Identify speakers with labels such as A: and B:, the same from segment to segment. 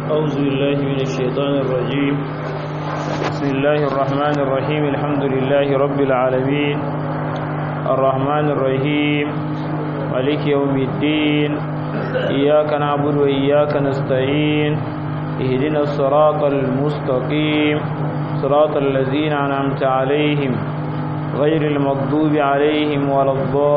A: أعوذ بالله من الشيطان الرجيم بسم الله الرحمن الرحيم الحمد لله رب العالمين الرحمن الرحيم مالك يوم الدين إياك نعبد وإياك نستعين اهدنا الصراط المستقيم صراط الذين أنعمت عليهم غير المغضوب عليهم ولا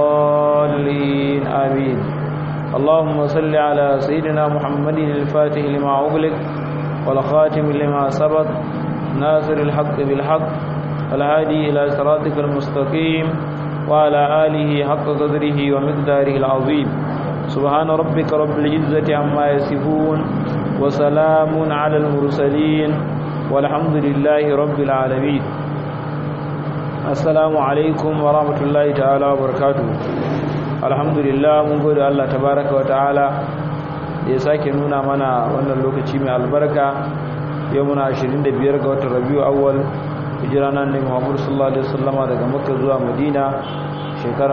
A: الضالين آمين اللهم صل على سيدنا محمد الفاتح لما أغلق والخاتم لما سبق ناصر الحق بالحق الهادي إلى صراطك المستقيم وعلى آله حق قدره ومقداره العظيم سبحان ربك رب العزة عما يصفون وسلام على المرسلين والحمد لله رب العالمين assalamu alaikum wa rahmatullahi ta'ala wa barakatu alhamdulillah mun gode Allah tabaraka wa ta'ala da ya sake nuna mana wannan lokaci mai albarka yau muna 25 ga watan rabiu awwal hijira nan ne Muhammad sallallahu alaihi wasallam daga Makka zuwa Madina shekara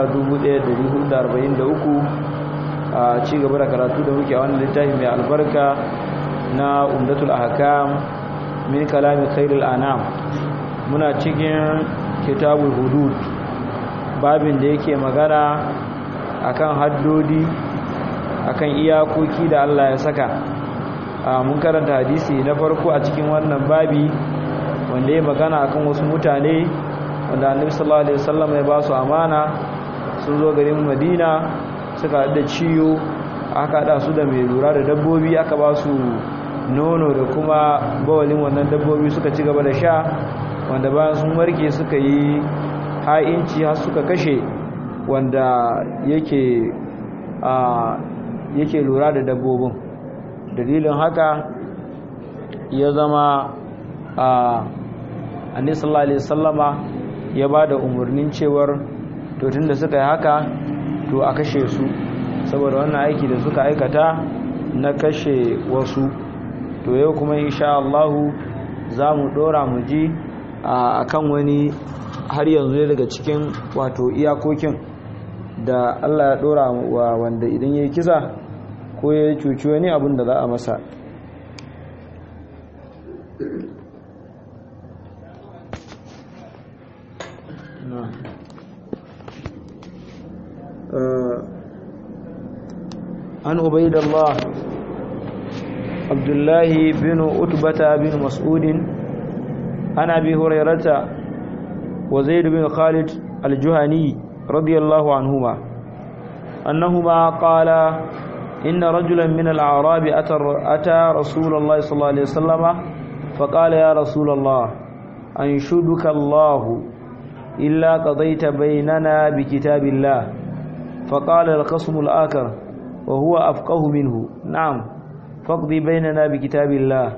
A: 1443 a ci gaba da karatu da muke a wannan littafi mai albarka na Umdatul Ahkam min kalami khairul anam muna cikin kitabul hudud babin da yake magana akan haddodi akan iyakoki da Allah ya saka mun karanta hadisi na farko a cikin wannan babi wanda ya magana akan wasu mutane wanda annabi sallallahu alaihi wasallam ya ba su amana sun zo garin Madina suka da ciyo aka hada su da mai lura da dabbobi aka ba su nono da kuma bawalin wannan dabbobi suka ci gaba da sha wanda bayan sun warke suka yi ha'inci har suka kashe wanda yake a yake lura da dabbobin dalilin haka ya zama a anisallah alaihi sallama ya ba da umarnin cewar to tunda suka yi haka to a kashe su saboda wannan aiki da suka aikata na kashe wasu to yau kuma insha Allahu za mu dora mu ji a kan wani har yanzu daga cikin wato iyakokin da Allah ya dora wa wanda idan ya yi kisa ko ya cuci wani abin da za a masa an ubaidallah abdullahi bin utbata bin mas'udin عن أبي هريرة وزيد بن خالد الجهني رضي الله عنهما أنهما قال إن رجلا من الأعراب أتى رسول الله صلى الله عليه وسلم فقال يا رسول الله أنشدك الله إلا قضيت بيننا بكتاب الله فقال القسم الآخر وهو أفقه منه نعم فاقضي بيننا بكتاب الله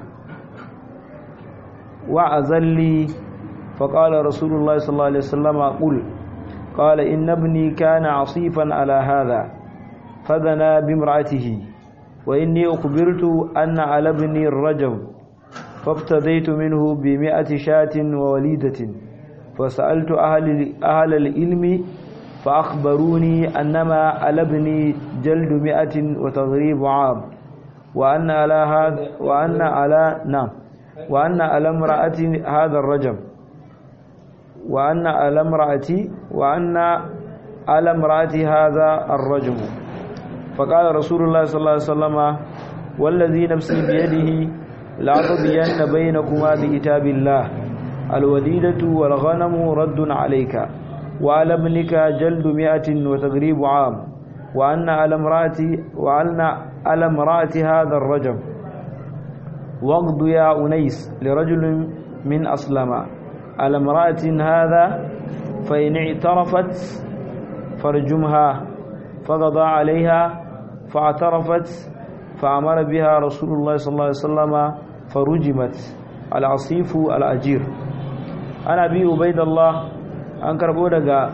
A: وعزل لي فقال رسول الله صلى الله عليه وسلم قل قال إن ابني كان عصيفا على هذا فذنا بامرأته وإني أخبرت أن على ابني الرجم فافتديت منه بمئة شاة ووليدة فسألت أهل, أهل العلم فأخبروني أنما على ابني جلد مئة وتغريب عام وأن على هذا وأن على نعم وأن على امرأة هذا الرجم وأن على امرأتي وأن على امرأة هذا الرجم فقال رسول الله صلى الله عليه وسلم والذي نفسي بيده لأقضين بينكما بكتاب الله الوديدة والغنم رد عليك وعلى ابنك جلد مئة وتغريب عام وأن على امرأتي وأن على امرأة هذا الرجم واغض يا أنيس لرجل من أسلم على امرأة هذا فإن اعترفت فرجمها فقضى عليها فاعترفت فأمر بها رسول الله صلى الله عليه وسلم فرجمت العصيف الأجير أنا أبي عبيد الله أنكر بودك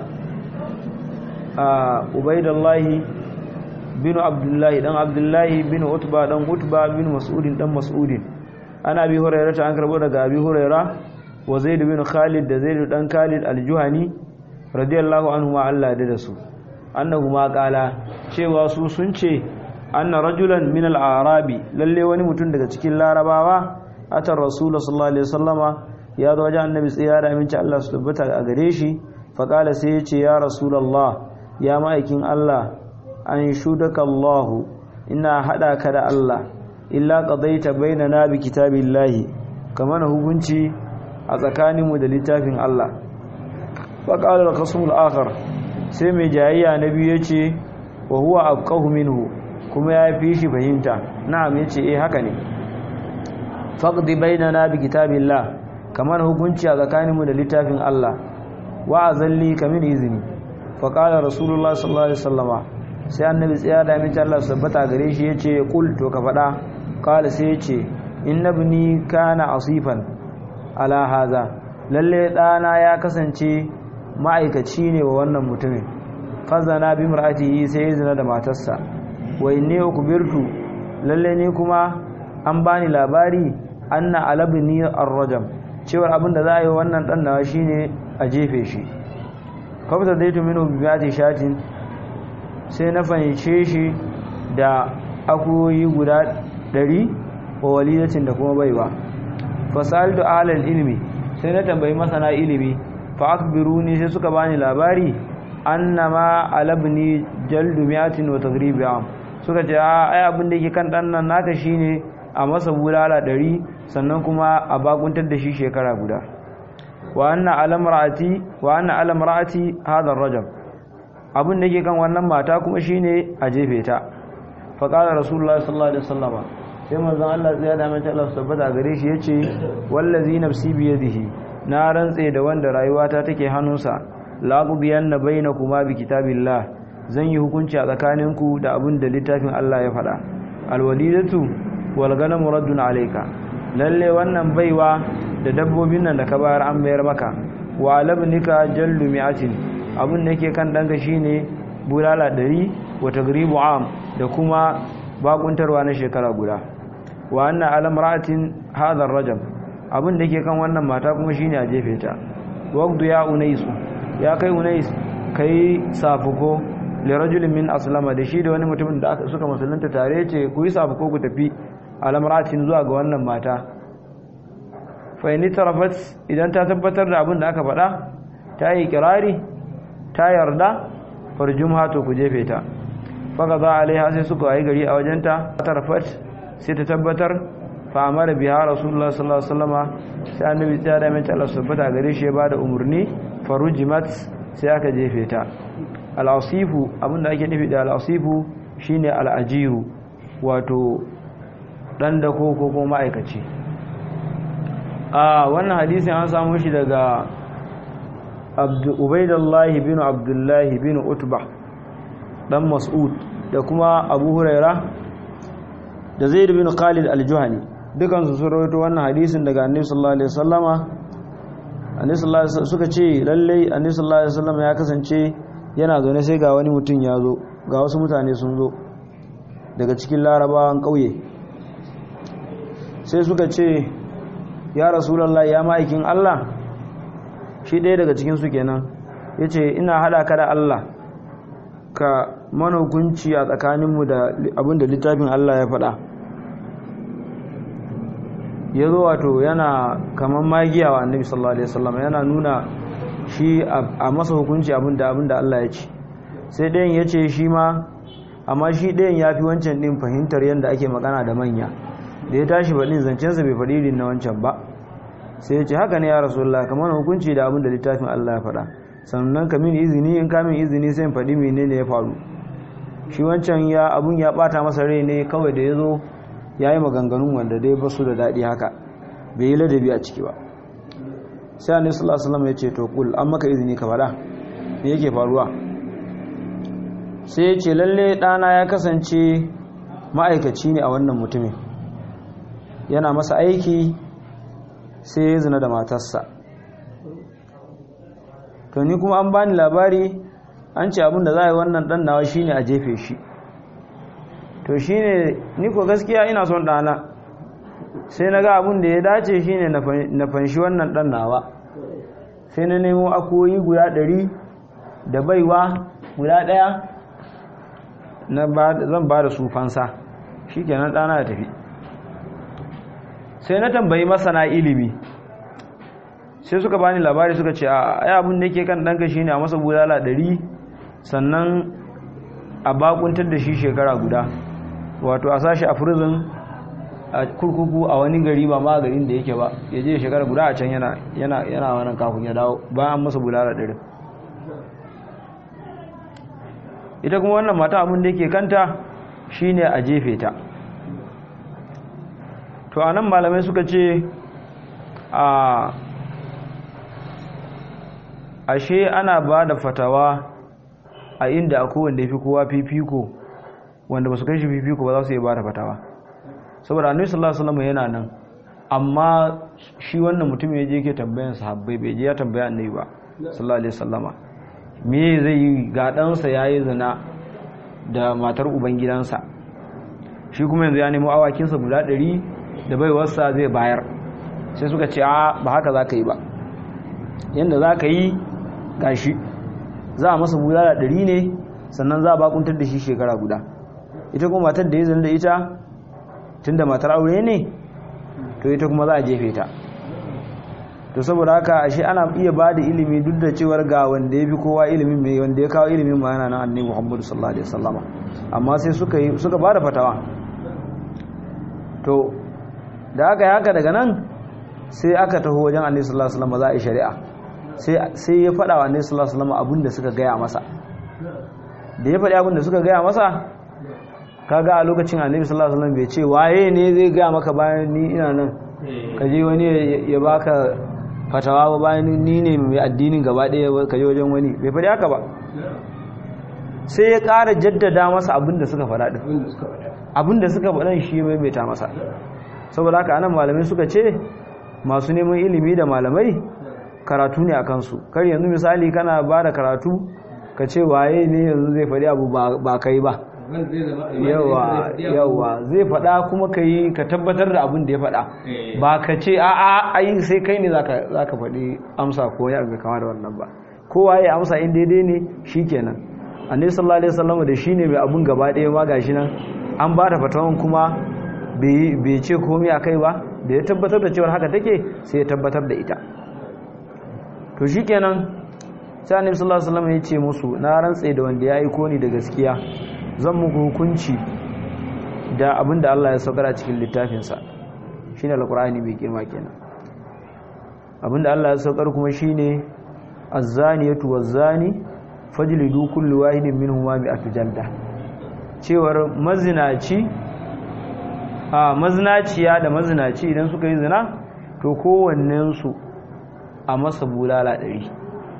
A: عبيد الله بن عبد الله دان عبد الله بن عتبة دان عتبة بن مسعود دان مسعود ana abi hurairah ta an karbo daga abi hurairah wa zaid bin khalid da zaid dan khalid al-juhani radiyallahu anhu ma Allah da su annahu ma qala cewa su sun ce anna rajulan min al-arabi lalle wani mutum daga cikin larabawa atar rasul sallallahu alaihi wasallama ya zo wajen annabi tsaya da aminci Allah su tabbata a gare shi fa kala sai ya ce ya rasulullah ya ma'aikin Allah an shudaka Allah ina hada ka da Allah illa qadaita bainana bi kitabillahi kamar hukunci a tsakaninmu da littafin Allah fa qala al-qasm al-akhar sai mai jayayya na biyu yace wa huwa afqahu minhu kuma ya fi shi fahimta na'am yace eh haka ne faqdi bainana bi kitabillah kamar hukunci a tsakaninmu da littafin Allah wa azalli kamin izini fa qala rasulullah sallallahu alaihi wasallama sai annabi tsaya da amince Allah sabbata gare shi yace qul to ka fada qala sai yace innabni kana asifan ala haza lalle dana ya kasance ma'aikaci ne wa wannan mutumin fazana bi mar'atihi sai ya zina da matarsa wa inni ukbirtu lalle ne kuma an bani labari anna alabni ar-rajam cewar abin da za a yi wannan dan nawa shine a jefe shi kafta daitu minhu bi bi'ati shatin sai na fahimce shi da akuyoyi guda 100 wa walidatin da kuma baiwa fasaltu alal ilmi sai na tambayi masana ilimi fa akbiruni sai suka bani labari annama alabni jaldu mi'atin wa taghribi am suka ce ai abin da yake kan dan nan naka shine a masa bulala 100 sannan kuma a bakuntar da shi shekara guda wa anna alamraati wa anna alamraati hadha ar-rajab abin da yake kan wannan mata kuma shine a jefe ta fa qala rasulullahi sallallahu alaihi wasallam sai manzon Allah ya da mai Allah tabbata gare shi yace wallazi nafsi bi yadihi na rantse da wanda rayuwata take hannunsa laqubiyanna bainakuma bi kitabillah zan yi hukunci a tsakaninku da abin da littafin Allah ya faɗa alwalidatu wal ganamu raddun alayka lalle wannan baiwa da dabbobin nan da ka bayar an mayar maka wa labnika jallu mi'atin abin da yake kan danka shine bulala 100 wa tagribu am da kuma bakuntarwa na shekara guda wa anna alam ra'atin hadha ar-rajam abin da yake kan wannan mata kuma shine a jefe ta waqdu ya unais ya kai unais kai safuko li rajulin min aslama da shi da wani mutumin da suka musulunta tare ce ku yi safuko ku tafi alam ra'atin zuwa ga wannan mata fa in tarafat idan ta tabbatar da abin da aka faɗa ta yi kirari ta yarda farjumha to ku jefe ta faka za alaiha sai suka yi gari a wajenta tarafat sai ta tabbatar fa amara biha rasulullah sallallahu alaihi wasallama sai annabi ya da mai Allah subhanahu gare shi ya bada umurni farujimat sai aka jefe ta al-asifu abinda ake nufi da al-asifu shine al-ajiru wato dan da ko ko ma'aikaci a wannan hadisin an samu shi daga Ubaidullah bin Abdullah bin Utbah dan Mas'ud da kuma Abu Huraira da Zaid bin Khalid al-Juhani dukan su sun rawaito wannan hadisin daga Annabi sallallahu alaihi wasallama Annabi sallallahu alaihi suka ce lalle Annabi sallallahu alaihi wasallama ya kasance yana zaune sai ga wani mutum ya zo ga wasu mutane sun zo daga cikin larabawan kauye sai suka ce ya Rasulullah ya ma'aikin Allah shi ɗaya daga cikin su kenan yace ina hada ka da Allah ka mana hukunci a tsakaninmu da abinda littafin Allah ya faɗa ya zo wato yana kamar magiya wa annabi sallallahu alaihi wasallam yana nuna shi a masa hukunci abinda abinda Allah ya ce sai ɗayan ya ce shi ma amma shi ɗayan ya fi wancan ɗin fahimtar yadda ake magana da manya da ya tashi faɗin zancensa bai faɗi irin na wancan ba sai ya ce haka ne ya rasulullah kamar hukunci da abinda littafin Allah ya faɗa sannan ka min izini in ka min izini sai in faɗi menene ya faru shi wancan ya abun ya bata masa rai ne kawai da ya zo ya yi maganganun wanda dai ba su da daɗi haka bai yi ladabi a ciki ba sai annabi sallallahu alaihi wasallam ya ce to kul an maka izini ka faɗa me yake faruwa sai ya ce lalle ɗana ya kasance ma'aikaci ne a wannan mutumin yana masa aiki sai ya zina da matarsa to ni kuma an bani labari an ce abin da za a yi wannan ɗan nawa shine a jefe shi to shine ni ko gaskiya ina son ɗana sai na ga abin da ya dace shine na fanshi wannan ɗan nawa sai na nemo akoyi guda ɗari da baiwa guda ɗaya zan ba da su fansa shi kenan ɗana ya tafi sai na tambayi masana ilimi sai suka bani labari suka ce a abin da ke kan ɗanka shi ne a masa bulala ɗari sannan a bakuntar da shi shekara guda wato a sashi a prison a kurkuku a wani gari ba ma garin da yake ba ya je shekara guda a can yana wannan kafin ya dawo bayan masa bulala ɗari ita kuma wannan mata abin da yake kanta shine a jefe ta to anan malamai suka ce a ashe ana ba da fatawa a inda akwai wanda ya fi kowa fifiko wanda ba su kai shi fifiko ba za su yi ba da fatawa saboda annabi sallallahu alaihi wasallam yana nan amma shi wannan mutum ya je yake tambayan sahabbai bai je ya tambaya annabi ba sallallahu alaihi wasallama me zai yi ga ɗansa ya yi zina da matar ubangidansa shi kuma yanzu ya nemo awakinsa guda ɗari da baiwarsa zai bayar sai suka ce a ba haka za ka yi ba yadda za ka yi gashi za a masa bulala ɗari ne sannan za a bakuntar da shi shekara guda ita kuma matar da ya zina da ita tun da matar aure ne to ita kuma za a jefe ta to saboda haka ashe ana iya ba da ilimi duk da cewar ga wanda ya fi kowa ilimin mai wanda ya kawo ilimin ma yana nan annabi Muhammadu sallallahu alaihi wasallama amma sai suka yi suka ba da fatawa to da aka yi haka daga nan sai aka taho wajen annabi sallallahu alaihi wasallama za a yi shari'a sai sai ya faɗa wa annabi sallallahu alaihi wasallama abin da suka gaya masa da ya faɗi abin da suka gaya masa kaga a lokacin annabi sallallahu alaihi wasallam bai ce waye ne zai gaya maka bayan ni ina nan ka je wani ya baka fatawa ba bayan ni ne mai addinin gaba ɗaya ka je wajen wani bai faɗi haka ba sai ya ƙara jaddada masa abin da suka faɗa ɗin abin da suka faɗa shi mai mai ta masa saboda haka anan malamai suka ce masu neman ilimi da malamai karatu ne a kansu kar yanzu misali kana ba da karatu ka ce waye ne yanzu zai faɗi abu ba kai ba yawa yawa zai faɗa kuma ka yi ka tabbatar da abin da ya faɗa ba ka ce a a ai sai kai ne za ka faɗi amsa ko ya abu kama da wannan ba kowa ya amsa in daidai ne shi kenan annabi sallallahu alaihi wasallam da shine mai abun gaba ɗaya ma gashi nan an ba da fatawan kuma bai ce komai akai ba da ya tabbatar da cewar haka take sai ya tabbatar da ita to shikenan sai annabi sallallahu alaihi wasallam ya ce musu na rantse da wanda ya aiko ni da gaskiya zan muku hukunci da abin da Allah ya saukar a cikin littafinsa shi ne alkur'ani mai girma kenan abin da Allah ya saukar kuma shi ne azzaniyatu wazzani fajlidu kullu wahidin minhuma mi'atu jalda cewar mazinaci a mazinaciya da mazinaci idan suka yi zina to kowannensu a masa bulala ɗari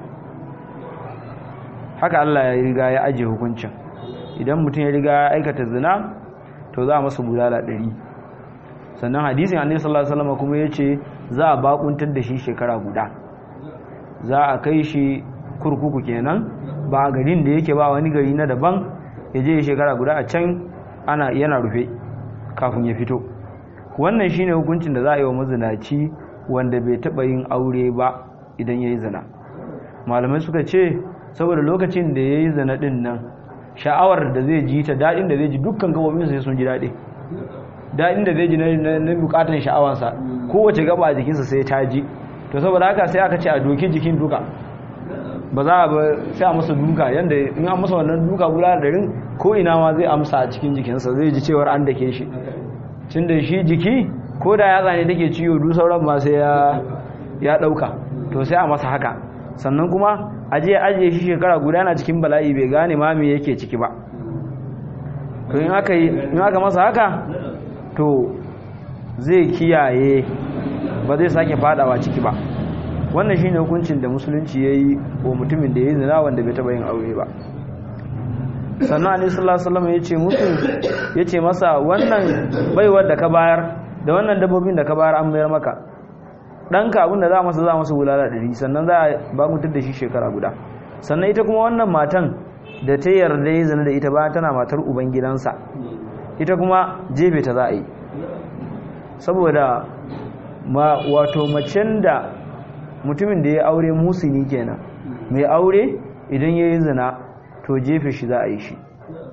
A: haka Allah ya riga ya ajiye hukuncin idan mutum ya riga ya aikata zina to za a masa bulala ɗari sannan hadisin annabi sallallahu alaihi wasallam kuma yace za a bakuntar da shi shekara guda za a kai shi kurkuku kenan ba a garin da yake ba wani gari na daban ya je shekara guda a can ana yana rufe kafin ya fito wannan shine hukuncin da za a yi wa mazinaci wanda bai taba yin aure ba idan yayi zina malamai suka ce saboda lokacin da yayi zina din nan sha'awar da zai ji ta daɗin da zai ji dukkan gabobin sai sun ji daɗi daɗin da zai ji na bukatan sha'awansa kowace gaba a jikinsa sai ta ji to saboda haka sai aka ce a doki jikin duka ba za a ba sai a masa duka yadda in an masa wannan duka guda da rin ko ina ma zai amsa a cikin jikinsa zai ji cewar an dake shi tun da shi jiki ko da yatsa ne take ciwo duk sauran ma sai ya ɗauka to sai a masa haka sannan kuma aje ajiye shi shekara guda na cikin bala'i bai gane ma me yake ciki ba to in aka in aka masa haka to zai kiyaye ba zai sake fadawa ciki ba wannan shine hukuncin da musulunci yayi wa mutumin da yayi zina wanda bai taba yin aure ba sannan annabi sallallahu alaihi wasallam yace musu yace masa wannan baiwar da ka bayar da wannan dabbobin da ka bayar an bayar maka ɗanka abinda za masa za masa wulala ɗari sannan za a bakuntar da shi shekara guda sannan ita kuma wannan matan da ta yarda ya zana da ita bayan tana matar ubangidansa ita kuma jefe ta za a yi saboda ma wato macen da mutumin da ya aure musini kenan mai aure idan ya yi zina to jefe shi za a yi shi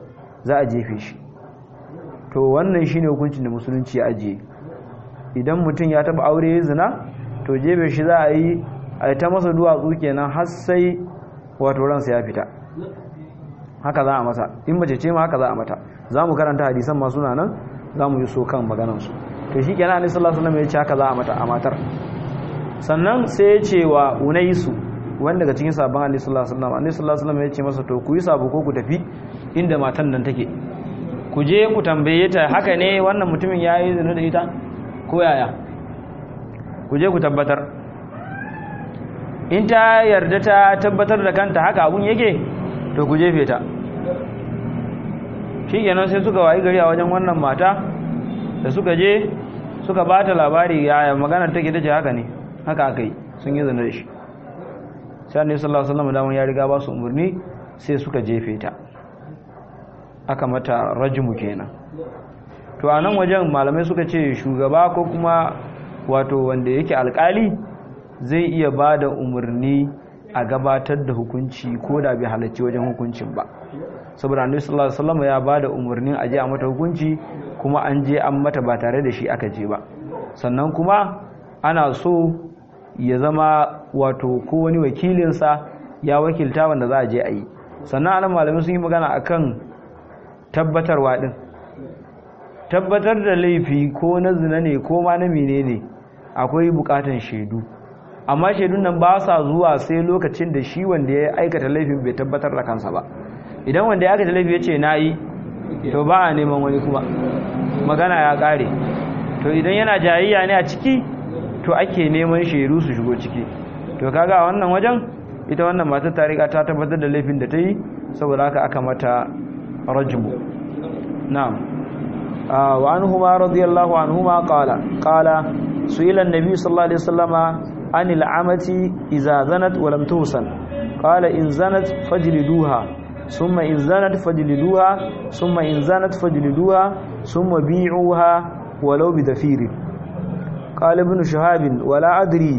A: za a jefe shi to wannan shine hukuncin da musulunci ya ajiye idan mutum ya taba aure ya zina to jefe shi za a yi a ta masa duwatsu kenan har sai wato ransa ya fita haka za a masa in mace ce ma haka za a mata za mu karanta hadisan masu nan za mu yi so kan maganansu to shi kenan annabi sallallahu alaihi wasallam ya ce haka za a mata a matar sannan sai ya ce wa unaisu wanda daga cikin sabon annabi sallallahu alaihi wasallam annabi sallallahu alaihi wasallam ya ce masa to ku yi sabo ko ku tafi inda matan nan take ku je ku tambaye ta haka ne wannan mutumin ya yi zina da ita ko yaya ku je ku tabbatar in ta yarda ta tabbatar da kanta haka abun yake to ku jefe ta shi kenan sai suka wayi gari a wajen wannan mata da suka je suka ba ta labari yaya maganar take ta ce haka ne haka aka yi sun yi zina da shi sai annabi sallallahu alaihi wasallam da ya riga ba su umarni sai suka jefe ta aka mata rajmu kenan to a nan wajen malamai suka ce shugaba ko kuma wato wanda yake alkali zai iya ba da umarni a gabatar da hukunci ko da bai halarci wajen hukuncin ba saboda annabi sallallahu alaihi wasallam ya ba da umarnin aje a mata hukunci kuma an je an mata ba tare da shi aka je ba sannan kuma ana so ya zama wato ko wani wakilinsa ya wakilta wanda za a je a yi sannan anan malamai sun yi magana akan tabbatarwa din tabbatar da laifi ko na zina ne ko ma na menene akwai bukatan shaidu amma shaidun nan ba sa zuwa sai lokacin da shi wanda ya aikata laifin bai tabbatar da kansa ba idan wanda ya aikata laifi ya ce na yi to ba a neman wani kuma magana ya kare to idan yana jayayya ne a ciki to ake neman shaidu su shigo ciki to kaga a wannan wajen ita wannan matar ta riga ta tabbatar da laifin da ta yi saboda haka aka mata rajmu na'am wa anhuma radiyallahu anhuma qala qala su'ila an-nabi sallallahu alaihi wasallama anil amati idza zanat wa lam tuhsan qala in zanat fajliduha thumma in zanat fajliduha thumma in zanat fajliduha thumma bi'uha walau bidafir qala ibn shahab wala adri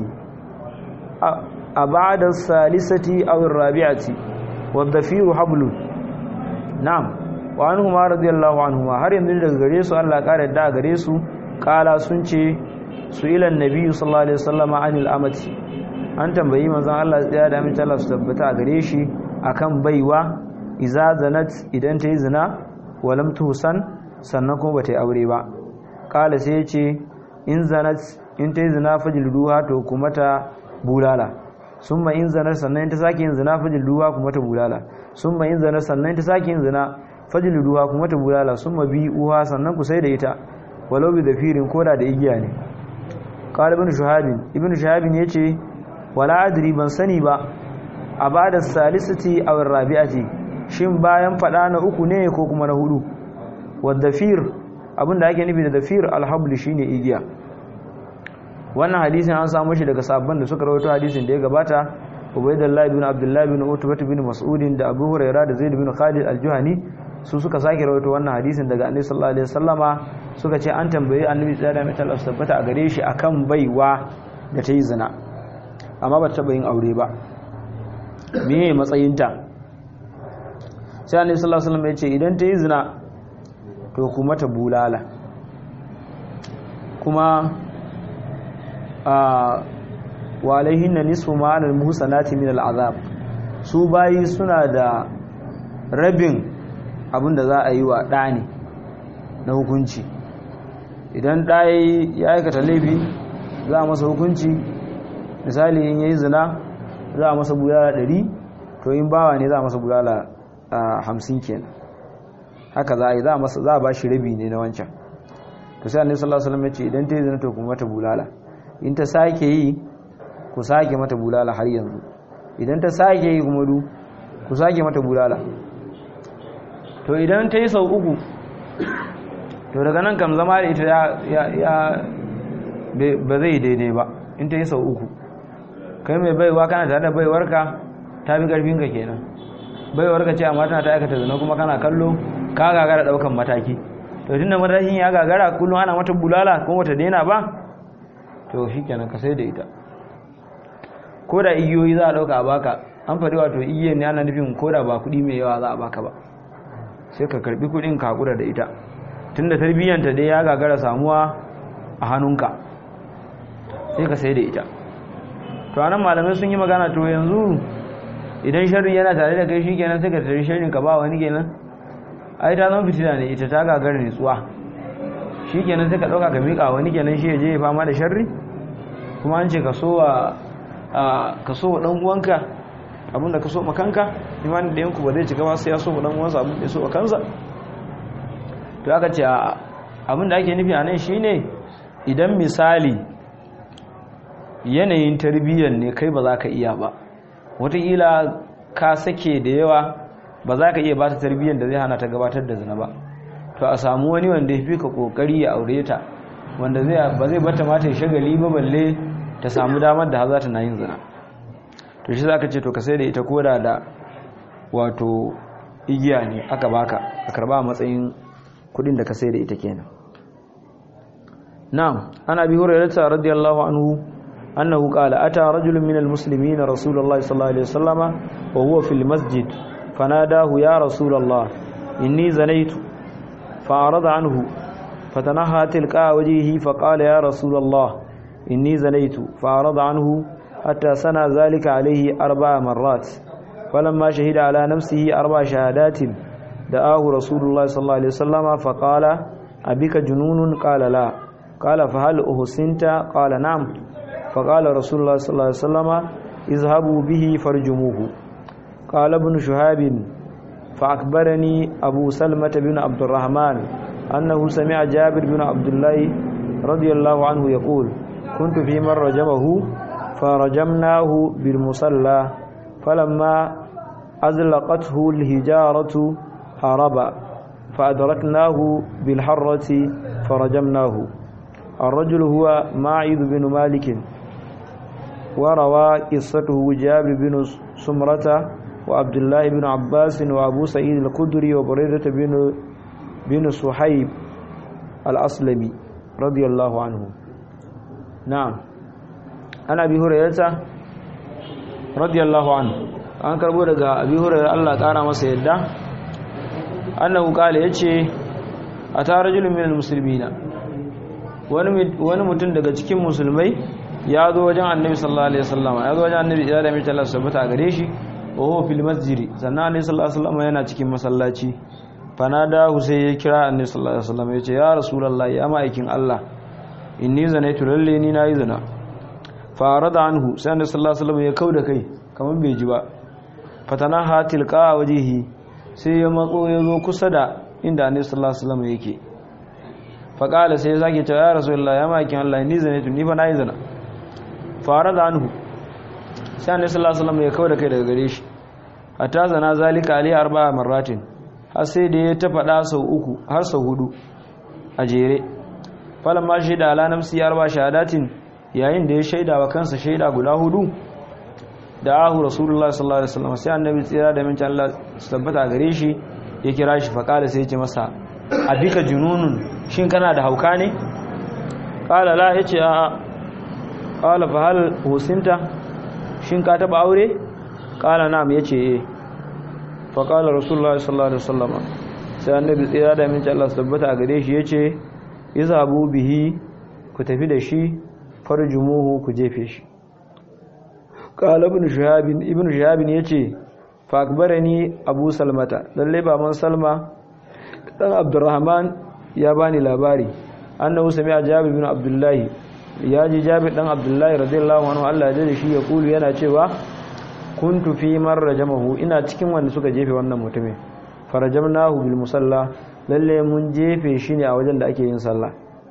A: ab'ada as-salisati aw ar-rabi'ati wadh-dhafiru hablun na'am wa anhuma radiyallahu anhuma har yanzu daga gare su Allah kare da gare su kala sun ce su ilan nabi sallallahu alaihi wasallam anil amati an tambayi manzon Allah ya da amince Allah su tabbata a gare shi akan baiwa iza zanat idan ta yi zina walam tuhsan sannan kuma bata yi aure ba kala sai yace in zanat in ta yi zina fajliduha to kuma ta bulala summa in zanat sannan in ta sake yin zina fajliduha kuma ta bulala summa in zanat sannan in ta sake yin zina fajliduha kuma ta bulala summa bi uha sannan ku sai da ita walau bi dafirin koda da igiya ne qala ibn shuhabin ibn shuhabin yace wala adri ban sani ba a bada salisati aw rabi'ati shin bayan fada na uku ne ko kuma na hudu wadafir abinda ake nufi da dafir alhabl shine igiya wannan hadisin an samu shi daga sabban da suka rawaito hadisin da ya gabata Ubaydullah ibn Abdullah ibn Utbah ibn Mas'ud da Abu Hurairah da Zaid ibn Khalid al-Juhani su suka sake rawaito wannan hadisin daga Annabi sallallahu alaihi wasallama suka ce an tambaye Annabi sallallahu alaihi wasallam tabbata a gare shi akan baiwa da ta yi zina amma ba ta taba yin aure ba meye matsayinta sai Annabi sallallahu alaihi wasallam ya ce idan ta yi zina to kuma ta bulala kuma a wa alaihinna nisfu ma al muhsanati min al azab su bayi suna da rabin abinda za a yi wa ɗani na hukunci idan ɗaya ya aikata laifi za a masa hukunci misali in yayi zina za a masa bulala ɗari to in bawa ne za a masa bulala hamsin kenan haka za a yi za a ba shi rabi ne na wancan to sai annabi sallallahu alaihi wasallam ya ce idan ta yi zina to kuma mata bulala in ta sake yi ku sake mata bulala har yanzu idan ta sake yi kuma du ku sake mata bulala to idan ta yi sau uku to daga nan kam zama da ita ya ba zai daidai ba in ta yi sau uku kai mai baiwa kana tare da baiwarka ta fi karfinka kenan baiwarka ce amma tana ta aikata zina kuma kana kallo ka gagara daukan mataki to tun da matakin ya gagara kullum ana mata bulala kuma wata daina ba to shi kenan ka sai da ita ko da igiyoyi za a dauka a baka an faɗi wato igiyoyi ne ana nufin ko da ba kuɗi mai yawa za a baka ba sai ka karbi kudin ka hakura da ita tunda tarbiyyanta dai ya gagara samuwa a hannunka sai ka sai da ita to anan malamai sun yi magana to yanzu idan sharri yana tare da kai shikenan sai ka tare sharrin ka ba wani kenan ai ta zama fitina ne ita ta gagara nutsuwa shikenan sai ka dauka ka mika wani kenan shi ya je ya fama da sharri kuma an ce ka so wa ka so wa dan uwanka abinda ka so ma kanka imanin da yanku ba zai cika ba sai ya so wa dan uwansa abin da ya so wa kansa to aka ce abin da ake nufi a nan shine idan misali yanayin tarbiyyar ne kai ba za ka iya ba wataƙila ka sake da yawa ba za ka iya ba ta tarbiyyar da zai hana ta gabatar da zina ba to a samu wani wanda ya fi ka ƙoƙari ya aure ta wanda ba zai bata mata shagali ba balle ta samu damar da za ta na yin zina to shi za ka ce to ka sai da ita koda da wato igiya ne aka baka a karba matsayin kudin da ka sai da ita kenan na'am ana bi hurairata radiyallahu anhu annahu qala ata rajulun min almuslimin rasulullahi sallallahu alaihi wasallama wa huwa fil masjid fanadahu ya rasulullah inni zanaitu fa'arada anhu fatanaha tilqa wajhihi faqala ya rasulullah inni zanaitu fa'arada anhu hatta sana zalika alayhi arba'a marrat فلما شهد على نفسه أربع شهادات دعاه رسول الله صلى الله عليه وسلم فقال أبيك جنون قال لا قال فهل أحسنت قال نعم فقال رسول الله صلى الله عليه وسلم اذهبوا به فرجموه قال ابن شهاب فأكبرني أبو سلمة بن عبد الرحمن أنه سمع جابر بن عبد الله رضي الله عنه يقول كنت في من رجمه فرجمناه بالمصلى فلما أزلقته الهجارة هرب فأدركناه بالحرة فرجمناه الرجل هو ماعذ بن مالك وروى قصته جابر بن سمرة وعبد الله بن عباس وأبو سعيد الخدري وبريدة بن بن صحيب الأصلمي رضي الله عنه نعم أنا أبي هريرة radiyallahu anhu an karbo daga abi hurairah Allah kara masa yadda annahu kale yace ata rajulun minal muslimina wani wani mutum daga cikin musulmai ya zo wajen annabi sallallahu alaihi wasallam ya zo wajen annabi ya da mai Allah subhanahu gare shi wa huwa fil masjid sannan annabi sallallahu alaihi wasallam yana cikin masallaci fanada sai ya kira annabi sallallahu alaihi wasallam yace ya rasulullahi ya ma'aikin Allah inni zanaitu lalle ni nayi zina farada anhu sai annabi sallallahu alaihi wasallam ya kauda kai kamar bai ji ba fatana hatil qa wajihi sai ya matso ya zo kusa da inda annabi sallallahu alaihi wasallam yake fa qala sai ya sake cewa ya rasulullahi ya makin Allah ni zanaitu ni fa nayi zina farada anhu sai annabi sallallahu alaihi wasallam ya kauda kai daga gare shi hatta zana zalika ali arba'a marratin har sai da ya ta fada sau uku har sau hudu a jere falamma shi da ala nafsi arba shahadatin yayin da ya shaida wa kansa shaida guda hudu da ahu rasulullah sallallahu alaihi wasallam sai annabi tsira da minta Allah su tabbata gare shi ya kira shi fa kala sai ya ce masa abika jununun shin kana da hauka ne kala la yace a kala fa hal husinta shin ka taba aure kala na'am yace eh fa kala rasulullah sallallahu alaihi wasallam sai annabi tsira da minta Allah su tabbata gare shi yace izhabu bihi ku tafi da shi farjumuhu ku jefe shi qala ibn shihab ibn shihab yace fa akbarani abu salmata lalle baban salma dan abdurrahman ya bani labari annahu sami'a jabir bin abdullahi ya ji jabir dan abdullahi radiyallahu anhu Allah ya da shi ya kulu yana cewa kuntu fi man rajamahu ina cikin wanda suka jefe wannan mutumin farajamnahu bil musalla lalle mun jefe shi ne a wajen da ake yin sallah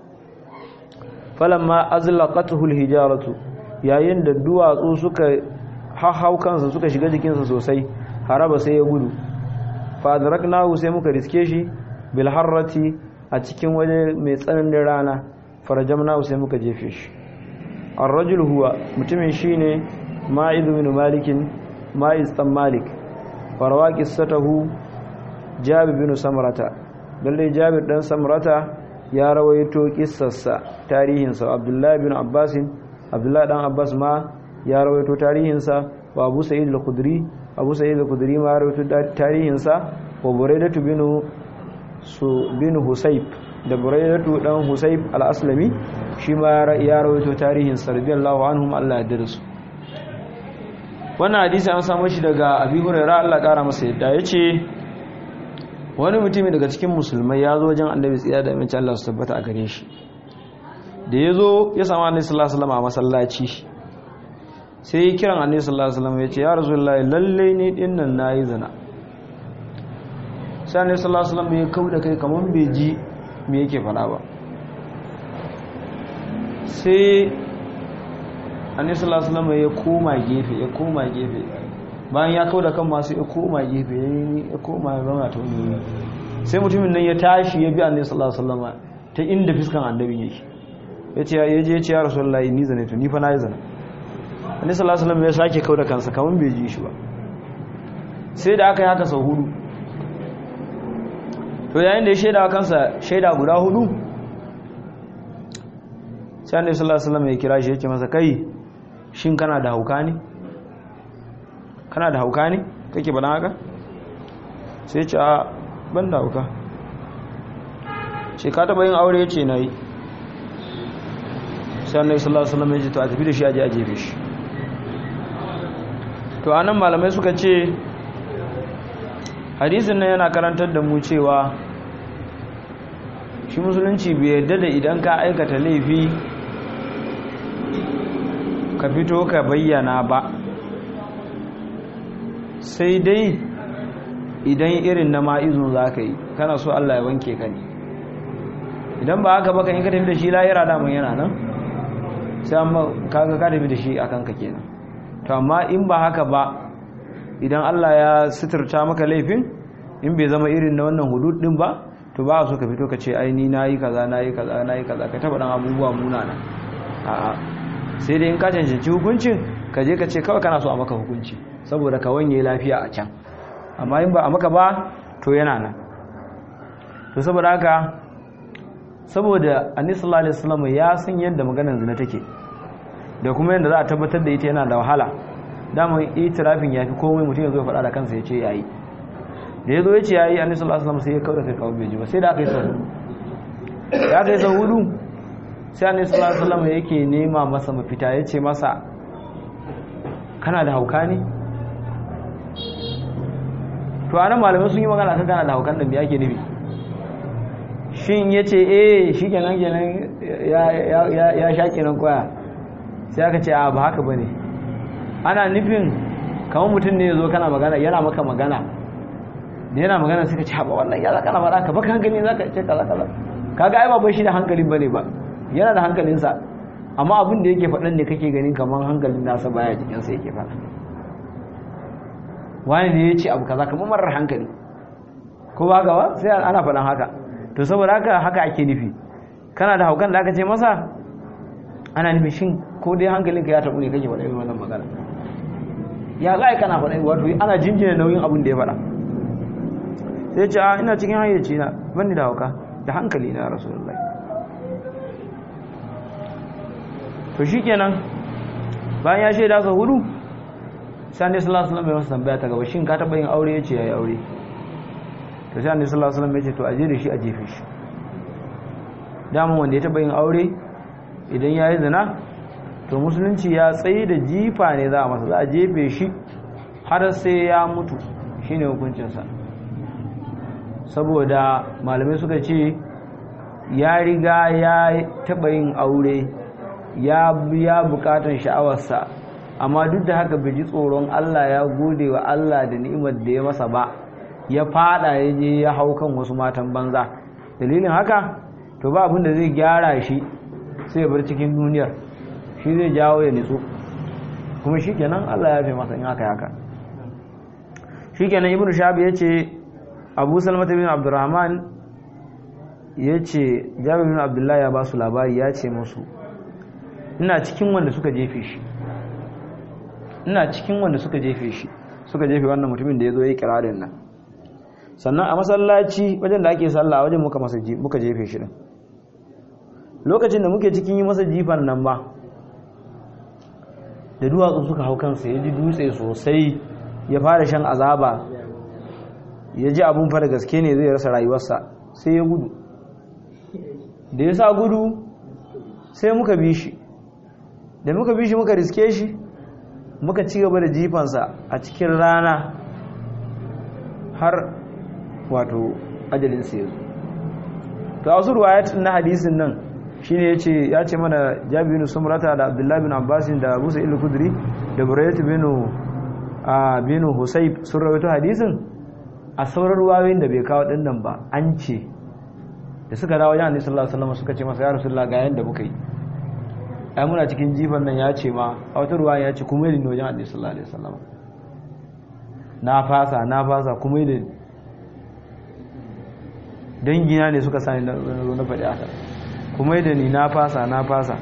A: falamma azlaqatuhu alhijaratu yayin da duwatsu suka hahau kansa suka shiga jikinsa sosai haraba sai ya gudu fa adraknahu sai muka riske shi bil harrati a cikin waje mai tsananin rana farajamnahu sai muka jefe shi ar-rajul huwa mutumin shine ma'id bin malik ma'iz dan malik farwa qissatahu jabir bin samrata lalle jabir dan samrata ya rawaito kissarsa tarihinsa abdullahi bin abbasin abdullahi dan abbas ma ya rawaito tarihinsa wa abu sa'id al-khudri abu sa'id al-khudri ma ya rawaito tarihinsa wa buraidatu binu su binu husayb da buraidatu dan husayb al-aslami shi ma ya rawaito tarihin radiyallahu anhum Allah ya dirsu wannan hadisi an samu shi daga abi hurairah Allah kara masa yadda yace wani mutumi daga cikin musulmai ya zo wajen annabi tsiya da amince Allah su tabbata a gare shi da ya zo ya samu annabi sallallahu alaihi wasallam a masallaci sai ya kiran annabi sallallahu alaihi wasallam ya ce ya rasulullahi lalle ni din nan nayi zina sai annabi sallallahu alaihi wasallam ya kauda kai kaman bai ji me yake fada ba sai annabi sallallahu alaihi wasallam ya koma gefe ya koma gefe bayan ya kauda kan masu ya koma gefe ya koma ya zauna ta wani sai mutumin nan ya tashi ya bi annabi sallallahu alaihi wasallam ta inda fiskan annabin yake yace ya je ya ce ya rasulullahi ni zane to ni fa nayi zina annabi sallallahu alaihi wasallam ya sake kauda kansa kaman bai ji shi ba sai da aka yi haka sau hudu to yayin da ya shaida kansa shaida guda hudu sai annabi sallallahu alaihi wasallam ya kira shi yake masa kai shin kana da hauka ne kana da hauka ne kake bana haka sai ce a ban da hauka ce ka taba yin aure ya ce na yi sai annabi sallallahu alaihi wasallam ya ce to a tafi da shi aje a jefe shi to anan malamai suka ce hadisin nan yana karantar da mu cewa shi musulunci bai yarda da idan ka aikata laifi ka fito ka bayyana ba sai dai idan irin na ma'izu za ka yi kana so Allah ya wanke ka ne idan ba haka baka in ka tafi da shi layira damun yana nan sai amma kaga ka tafi da shi a kanka kenan to amma in ba haka ba idan Allah ya suturta maka laifin in bai zama irin na wannan hudud din ba to ba so ka fito ka ce ai ni nayi kaza nayi kaza nayi kaza ka taba dan abubuwa munana a'a sai dai in ka cancanci hukuncin ka je ka ce kawai kana so a maka hukunci saboda ka wanye lafiya a can amma in ba a maka ba to yana nan to saboda haka saboda annabi sallallahu alaihi wasallam ya san yadda maganar zina take da kuma yadda za a tabbatar da ita yana da wahala daman itirafin ya fi komai mutum ya zo faɗa da kansa ya ce ya yi da ya zo ya ce ya yi annabi sallallahu alaihi wasallam sai ya kawo da kai kawo bai ji ba sai da aka yi sau hudu da aka yi sau hudu sai annabi sallallahu alaihi wasallam yake nema masa mafita ya ce masa kana da hauka ne to anan malamai sun yi magana kan kana da haukan da me ake nufi shin ya ce eh shi kenan kenan ya sha kenan koya sai aka ce a ba haka ba ne ana nufin kamar mutum ne ya zo kana magana yana maka magana da yana magana suka ce haɓa wannan ya zaka na faɗa ka baka hankali za ka ce kaza kaza kaga ai ba bai shi da hankalin bane ba yana da hankalinsa amma abin da yake faɗan ne kake ganin kamar hankalin nasa baya jikinsa yake faɗa wani ne ya ce abu kaza kamar marar hankali ko ba gawa sai ana faɗan haka to saboda haka haka ake nufi kana da haukan da aka ce masa ana nufin shin ko dai hankalinka ya taɓu ne kake faɗa irin wannan magana ya za a kana faɗa wato ana jinjina nauyin abin da ya faɗa sai ce a ina cikin hayyaci na ban da hauka da hankali na rasulullahi to shi kenan bayan ya shaida sa hudu sai annabi sallallahu alaihi wasallam ya masa tambaya ta gaba shin ka taɓa yin aure yace yayi aure to sai annabi sallallahu alaihi wasallam ya ce to a je da shi a jefe shi daman wanda ya taɓa yin aure idan ya yi zina to musulunci ya tsaye da jifa ne za a masa za a jefe shi har sai ya mutu shine hukuncinsa saboda malamai suka ce ya riga ya taɓa yin aure ya biya bukatan sha'awarsa amma duk da haka bai ji tsoron Allah ya gode wa Allah da ni'imar da ya masa ba ya fada ya je ya hau kan wasu matan banza dalilin haka to ba abin da zai gyara shi sai ya bar cikin duniyar shi zai jawo ya nitsu kuma shi kenan Allah ya fi masa in haka haka shi kenan ibn shabi ya ce abu salmata bin abdurrahman ya ce jabir bin abdullahi ya ba su labari ya ce musu ina cikin wanda suka jefe shi ina cikin wanda suka jefe shi suka jefe wannan mutumin da ya zo ya yi kirarin nan sannan a masallaci wajen da ake sallah wajen muka masa muka jefe shi din lokacin da muke cikin yi masa jifan nan ba da duwatsu suka hau kansa ya ji dutse sosai ya fara shan azaba ya ji abun fa da gaske ne zai rasa rayuwarsa sai ya gudu da ya sa gudu sai muka bi shi da muka bi shi muka riske shi muka ci gaba da jifansa a cikin rana har wato ajalinsa ya zo to a wasu ruwayatun na hadisin nan shine yace ya ce mana Jabir bin Sumrata da Abdullah bin Abbas da Abu Sa'id al-Khudri da Burayyah bin a bin Husayb sun rawaito hadisin a sauran ruwayoyin da bai kawo din nan ba an ce da suka dawo wajen Annabi sallallahu alaihi wasallam suka ce masa ya Rasulullah ga yanda muka yi ai muna cikin jifan nan ya ce ma a wata ruwaya ya ce kuma yi wajen Annabi sallallahu alaihi wasallam na fasa na fasa kuma yi dangina ne suka sani na faɗi haka kuma da ni na fasa na fasa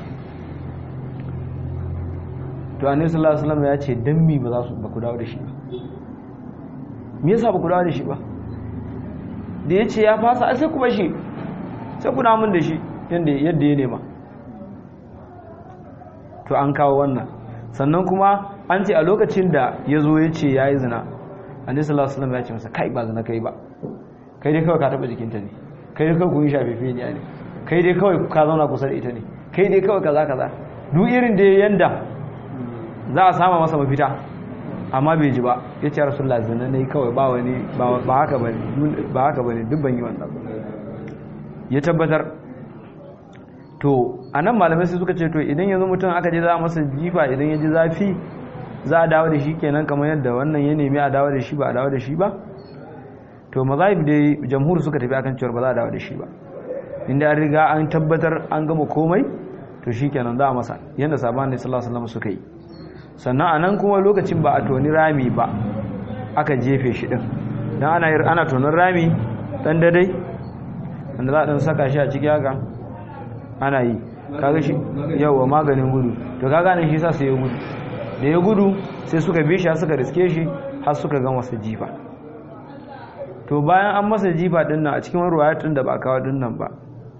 A: to annabi sallallahu alaihi wasallam ya ce dan mi ba za su ba ku dawo da shi ba me yasa ba ku dawo da shi ba da yace ya fasa ai sai ku bashi sai ku namun da shi yanda yadda ya nema to an kawo wannan sannan kuma an ce a lokacin da ya zo ya ce ya yi zina annabi sallallahu alaihi wasallam ya ce masa kai ba zina kai ba kai dai kawai ka taba jikinta ne kai dai kawai ku yi shafifi ne kai dai kawai ka zauna kusa da ita ne kai dai kawai kaza kaza duk irin da yanda za a sama masa mafita amma bai ji ba ya ce rasulullah zina ne kawai ba wani ba haka bane ba haka bane duk ban yi wannan ya tabbatar to anan malamai sai suka ce to idan yanzu mutum aka je za a masa jifa idan ya ji zafi za a dawo da shi kenan kamar yadda wannan ya nemi a dawo da shi ba a dawo da shi ba to mazahib dai jamhur suka tafi akan cewa ba za a dawo da shi ba inda an riga an tabbatar an gama komai to shikenan za a masa yadda sabon ne sallallahu alaihi wasallam suka yi sannan anan kuma lokacin ba a toni rami ba aka jefe shi din dan ana ana tonin rami dan dadai wanda za a dan saka shi a ciki haka ana yi kaga shi yawa maganin gudu to kaga nan shi sa sai ya gudu da ya gudu sai suka bi shi suka riske shi har suka ga masa jifa to bayan an masa jifa din nan a cikin ruwayatun da ba kawo din nan ba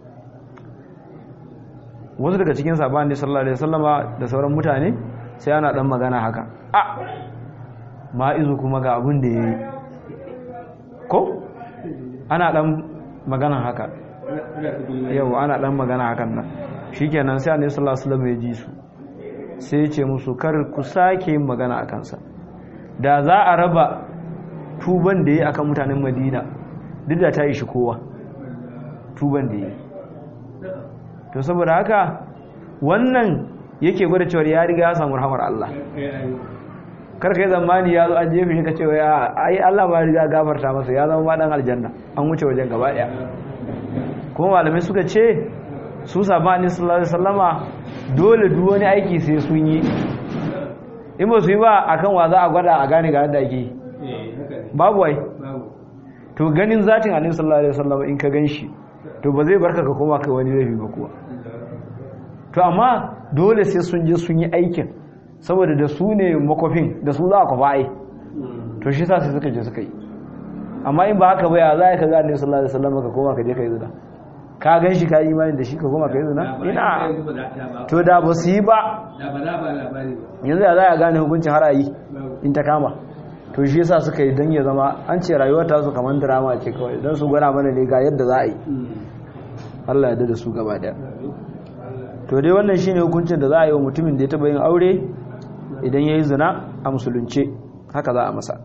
A: wasu daga cikin sahabban da sallallahu alaihi wasallama da sauran mutane sai ana dan magana haka a ma'izu kuma ga abin da yayi ko ana dan magana haka yau ana dan magana hakan nan shikenan sai annabi sallallahu alaihi wasallam ya ji su sai ya ce musu kar ku sake yin magana a kansa da za a raba tuban da ya yi akan mutanen madina duk da ta yi shi kowa tuban da ya yi to saboda haka wannan yake gwada cewar ya riga ya samu rahamar Allah karka yi zamani ya zo an jefi shi ka cewa ya ai Allah ba riga gafarta masa ya zama maɗan aljanna an wuce wajen gaba ɗaya kuma malamai suka ce su sabani sallallahu alaihi wasallama dole duk wani aiki sai sun yi in ba su yi ba akan wa za a gwada a gane ga yadda ake yi babu wai to ganin zatin annabi sallallahu alaihi wasallam in ka ganshi to ba zai barka ka koma kai wani laifi ba kuwa to amma dole sai sun je sun yi aikin saboda da su ne makofin da su za a kwafa ai to shi sa sai suka je suka yi amma in ba haka ba ya za ka ga annabi sallallahu alaihi wasallam ka koma ka je ka yi zina ka gan shi ka yi imani da shi ka koma ka yi zina ina to da ba su yi ba yanzu ya za a gane hukuncin har a yi in ta kama to shi yasa suka yi don ya zama an ce rayuwar ta su kamar drama ce kawai don su gwada mana ne ga yadda za a yi Allah ya da su gaba daya to dai wannan shine hukuncin da za a yi wa mutumin da ya taba yin aure idan ya yi zina a musulunce haka za a masa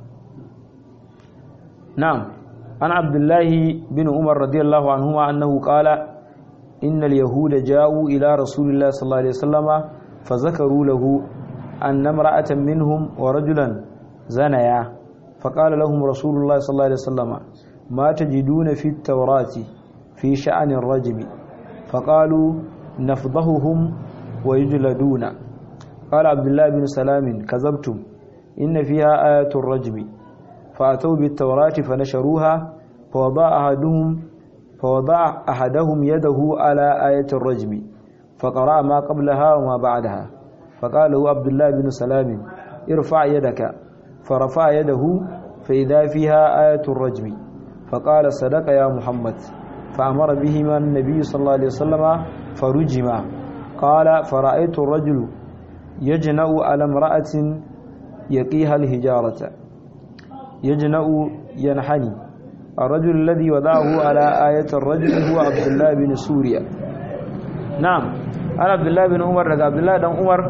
A: na'am an abdullahi bin umar radiyallahu anhuma annahu qala innal yahuda ja'u ila rasulillahi sallallahu alaihi wasallama fa zakaru lahu anna imra'atan minhum wa rajulan زنيا فقال لهم رسول الله صلى الله عليه وسلم ما تجدون في التوراة في شأن الرجم فقالوا نفضههم ويجلدون قال عبد الله بن سلام كذبتم إن فيها آية الرجم فأتوا بالتوراة فنشروها فوضع أحدهم فوضع أحدهم يده على آية الرجم فقرأ ما قبلها وما بعدها فقال له عبد الله بن سلام ارفع يدك فرفع يده فإذا فيها آية الرجم فقال صدق يا محمد فأمر بهما النبي صلى الله عليه وسلم فرجما قال فرأيت الرجل يجنأ على امرأة يقيها الهجارة يجنأ ينحني الرجل الذي وضعه على آية الرجل هو عبد الله بن سوريا نعم أنا عبد الله بن عمر رضي عبد الله بن عمر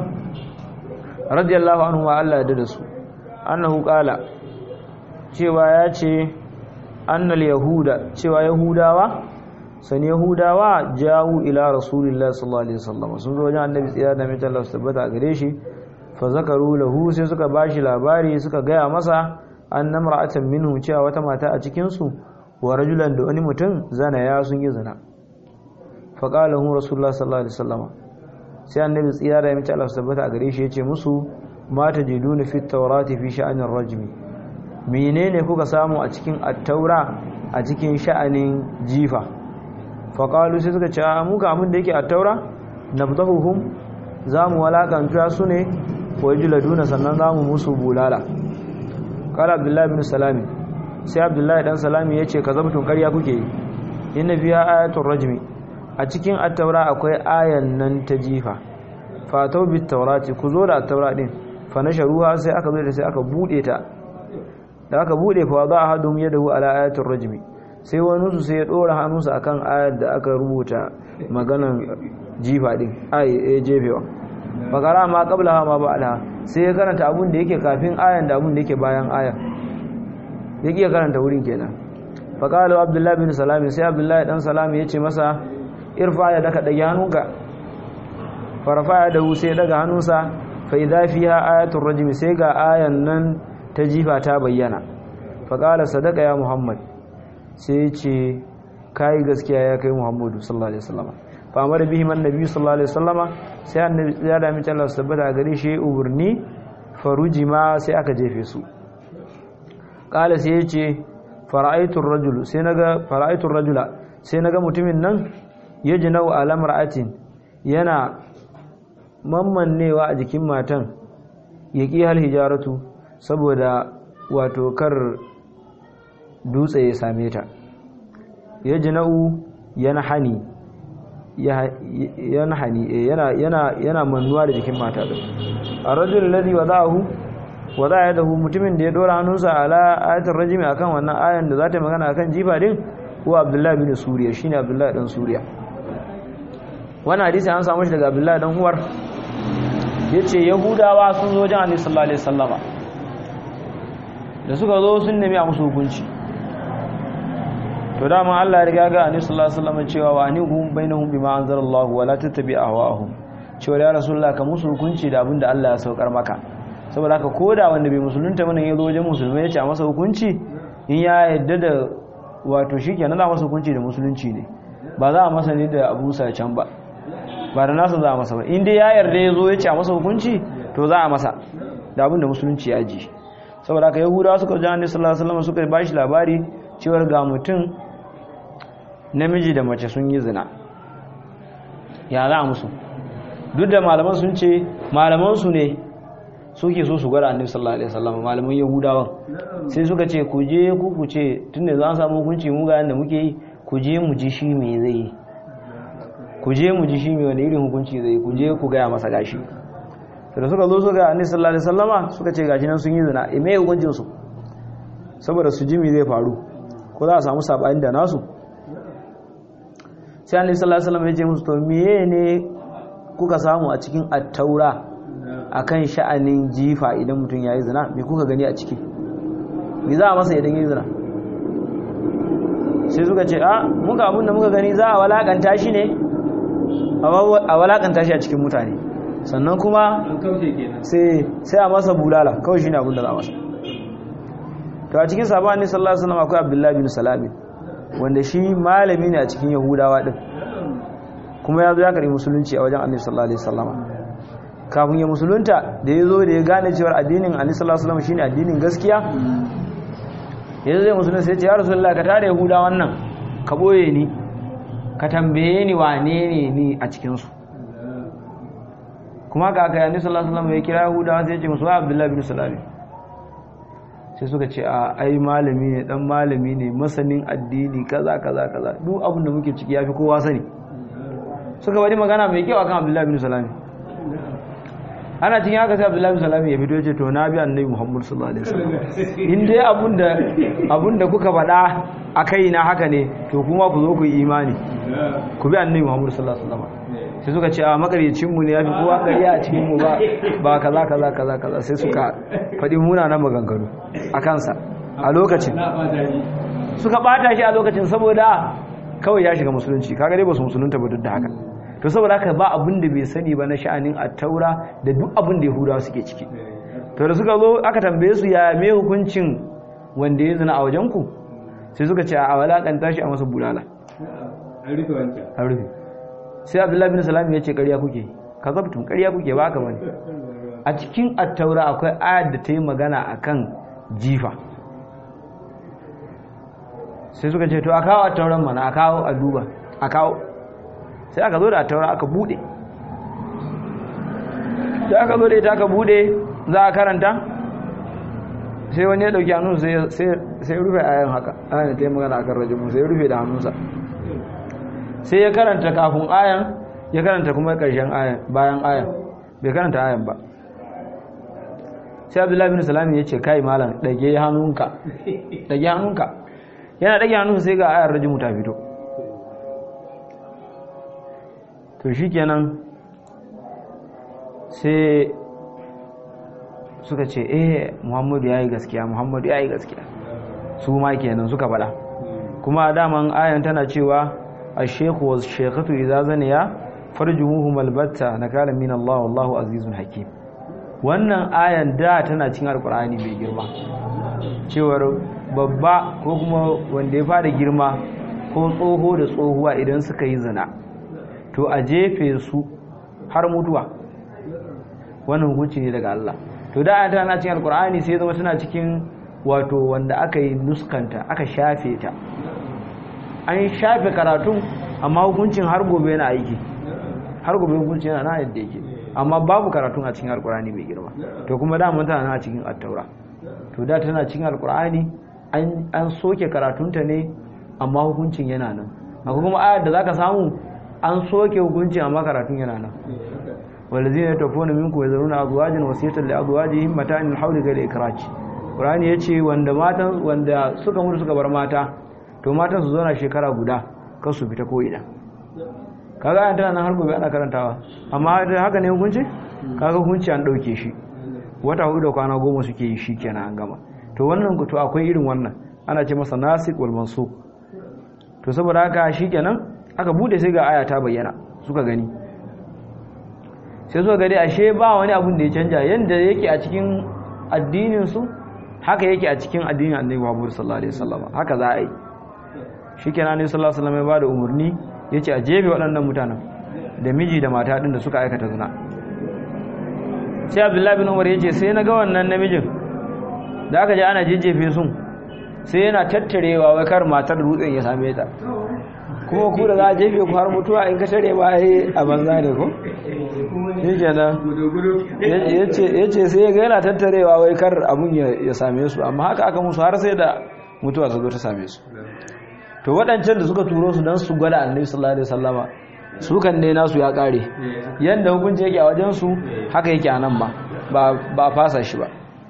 A: رضي الله عنه وعلى يدرسه أنه قال cewa ya ce annal yahuda cewa yahudawa san yahudawa jawu ila rasulillahi sallallahu alaihi wasallam sun zo wajen annabi tsira da mai Allah su tabbata gare shi fa zakaru lahu sai suka bashi labari suka gaya masa annam ra'atan minhum cewa wata mata a cikin su wa rajulan da wani mutum zana ya sun yi zina fa qala hu rasulullahi sallallahu alaihi wasallam sai annabi tsira da mai Allah su tabbata gare shi yace musu ma tajiduna fit tawrati fi sha'anir rajmi menene kuka samu a cikin attaura a cikin sha'anin jifa faƙalu sai suka ce a muka abin da yake attaura na fitahuhun za mu walakanta su ne wa yi laduna sannan za mu musu bulala ƙara abdullahi bin salami sai abdullahi ɗan salami ya ce ka zabtun ƙarya kuke yi inna biya ayatun rajmi a cikin attaura akwai ayan nan ta jifa fatau bit taurati ku zo da attaura ɗin fa na sharuha sai aka zo da sai aka buɗe ta da aka bude fa za a hadu yadahu ala ayatul rajmi sai wani su sai ya dora hannunsa akan ayar da aka rubuta maganan jifa din ai eh jefewa bakara ma qablaha ma ba'daha sai ya karanta abun da yake kafin ayan da abun da yake bayan ayar yake ya karanta wurin kenan faqala abdullahi bin salam sai abdullahi dan salam ya ce masa irfa ya daka dage hannunka farfa ya dahu sai daga hannunsa fa idza fiha ayatul rajmi sai ga ayan nan ta jifa ta bayyana faƙala sadaka ya muhammad sai ce kayi gaskiya ya kai muhammadu sallallahu alaihi wasallama fa amara bihi man nabi sallallahu alaihi wasallama sai annabi ya da mace Allah tabbata gare shi uburni faruji ma sai aka jefe su ƙala sai ya ce fara'aitur rajul sai naga fara'aitur rajula sai naga mutumin nan yajnau ala mar'atin yana mammannewa a jikin matan yaqi hal hijaratu saboda wato kar dutse ya same ta ya jina'u yana hani yana hani yana yana yana mannuwa da jikin mata din ar-rajul ladhi wada'ahu wada'a yadahu mutumin da ya dora hannunsa ala ayatul rajimi akan wannan ayan da za ta magana akan jifa din ko abdullahi bin suriya shine abdullahi dan suriya wannan hadisi an samu shi daga abdullahi dan uwar yace yahudawa sun zo wajen annabi sallallahu alaihi wasallama da suka zo sun nemi a musu hukunci to dama Allah ya riga ga annabi sallallahu alaihi wasallam cewa wa anihum bainahum bima anzalallahu wa la tattabi ahwaahum cewa ya rasulullah ka musu hukunci da abinda Allah ya saukar maka saboda haka koda wanda bai musulunta bane ya zo wajen musulmai ya ce a masa hukunci in ya yadda da wato shikenan za masa hukunci da musulunci ne ba za a masa ne da Abu can ba ba da nasa za a masa ba in dai ya yarda ya zo ya ce a masa hukunci to za a masa da abinda musulunci ya ji saboda haka yahudawa suka ji annabi sallallahu alaihi wasallam suka ba shi labari cewar ga mutum namiji da mace sun yi zina ya za musu duk da malaman sun ce malaman su ne suke so su gwada annabi sallallahu alaihi wasallam malaman yahudawan sai suka ce ku je ku ku ce tunda za a samu hukunci mu ga yanda muke yi ku je mu ji shi me zai yi ku je mu ji shi me wani irin hukunci zai yi ku je ku gaya masa gashi da suka zo suka annabi sallallahu alaihi wasallama suka ce gashi nan sun yi zina e me hukuncin su saboda su jimi zai faru ko za a samu sabani da nasu sai annabi sallallahu alaihi wasallam ya ce musu to meye ne kuka samu a cikin at-taura akan sha'anin jifa idan mutum yayi zina me kuka gani a ciki me za a masa idan yayi zina sai suka ce a muka abin da muka gani za a walakanta shi ne a walakanta shi a cikin mutane sannan kuma sai a masa bulala kawai shi ne abin da za a masa to a cikin sabani sallallahu alaihi wasallam akwai abdullahi bin salami wanda shi malami ne a cikin yahudawa din kuma ya zo ya karbi musulunci a wajen annabi sallallahu alaihi wasallam kafin ya musulunta da ya zo da ya gane cewa addinin annabi sallallahu alaihi wasallam shine addinin gaskiya yanzu zai musulunta sai ya ce ya rasulullah ka tare yahudawan nan ka boye ni ka tambaye ni wane ne ni a cikin su kuma ga aka yanni sallallahu alaihi wasallam ya kira yahudawa sai ya ce musu abdullahi bin salami sai suka ce a ai malami ne dan malami ne masanin addini kaza kaza kaza duk abin da muke ciki yafi kowa sani suka bari magana mai kyau akan abdullahi bin salami ana cikin haka sai abdullahi bin salam ya fito ya ce to na bi annabi muhammad sallallahu alaihi wasallam in dai abunda abunda kuka faɗa a kai na haka ne to kuma ku zo ku yi imani ku bi annabi muhammad sallallahu alaihi wasallam sai suka ce a makaryacin mu ne yafi kowa ƙarya a cikin mu ba ba kaza kaza kaza kaza sai suka faɗi munanan maganganu a kansa a lokacin suka bata shi a lokacin saboda kawai ya shiga musulunci kaga dai ba su musulunta ba duk da haka to saboda haka ba abin da bai sani ba na sha'anin attaura da duk abin da yahudawa suke ciki to da suka zo aka tambaye su ya me hukuncin wanda ya zina a wajen ku sai suka ce a walakanta shi a masa bulala
B: an rufe wancan
A: an rufe sai abdullahi bin salam ya ce ƙarya kuke ka zabtun ƙarya kuke ba ka bane a cikin attaura akwai ayar da ta yi magana akan jifa sai suka ce to a kawo attauran mana a kawo a duba a kawo sai aka zo da attaura aka bude sai aka zo da ita aka bude za a karanta sai wani ya dauki hannun sai rufe ayan haka ayan ta yi magana akan rajimu sai rufe da hannunsa sai ya karanta kafin ayan ya karanta kuma karshen ayan bayan ayan bai karanta ayan ba sai abdullahi bin salami ya ce kai malam dage hannunka dage hannunka yana dage hannunsa sai ga ayar rajimu ta fito to shikenan sai suka ce eh muhammadu ya yi gaskiya muhammadu ya yi gaskiya su ma kenan suka faɗa kuma daman ayan tana cewa a shekhu wa shekatu idza zaniya farjumuhu malbatta nakala min Allah wallahu azizun hakim wannan ayan da tana cikin alkur'ani mai girma cewar babba ko kuma wanda ya fara girma ko tsoho da tsohuwa idan suka yi zina to a jefe su har mutuwa wannan hukunci ne daga Allah to da ayan tana cikin alkur'ani sai zama tana cikin wato wanda aka yi nuskanta aka shafe ta an shafe karatun amma hukuncin har gobe yana aiki har gobe hukuncin yana na yadda yake amma babu karatun a cikin alkur'ani mai girma to kuma da mun tana a cikin attaura to da tana cikin alkur'ani an an soke karatunta ne amma hukuncin yana nan akwai kuma ayar da zaka samu an soke hukuncin amma karatun yana nan walazina yatafuna minkum yazruna azwajan wasiyatan li azwajihim mata'an al-hawli ghayra ikraj qur'ani yace wanda matan wanda suka mutu suka bar mata to matan su zauna shekara guda kar su fita ko ina kaga ayan tana nan har gobe ana karantawa amma haka ne hukunci kaga hukunci an dauke shi wata hudu da kwana goma suke yi shi kenan an gama to wannan to akwai irin wannan ana ce masa nasik wal mansuk to saboda haka shikenan aka bude sai ga aya ta bayyana suka gani sai suka gani ashe ba wani abun da ya canja yanda yake a cikin addinin su haka yake a cikin addinin Annabi Muhammad sallallahu alaihi wasallam haka za a yi shikenan Annabi sallallahu alaihi wasallam ya bada umarni yace a jefe waɗannan mutanen da miji da mata din da suka aikata zina sai Abdullahi bin Umar yace sai na ga wannan namijin da aka je ana jejjefe sun sai yana tattarewa wai kar matar dutsen ya same ta kuma ku da za a jefe ku har mutuwa in ka tare ba yi a banza ne ko shi kenan ya ce sai ya ga yana tattarewa wai kar abun ya same su amma haka aka musu har sai da mutuwa ta zo ta same su to waɗancan da suka turo su don su gwada annabi sallallahu alaihi wasallama su kan ne nasu ya ƙare yanda hukunci yake a wajen su haka yake a nan ba ba a fasa shi ba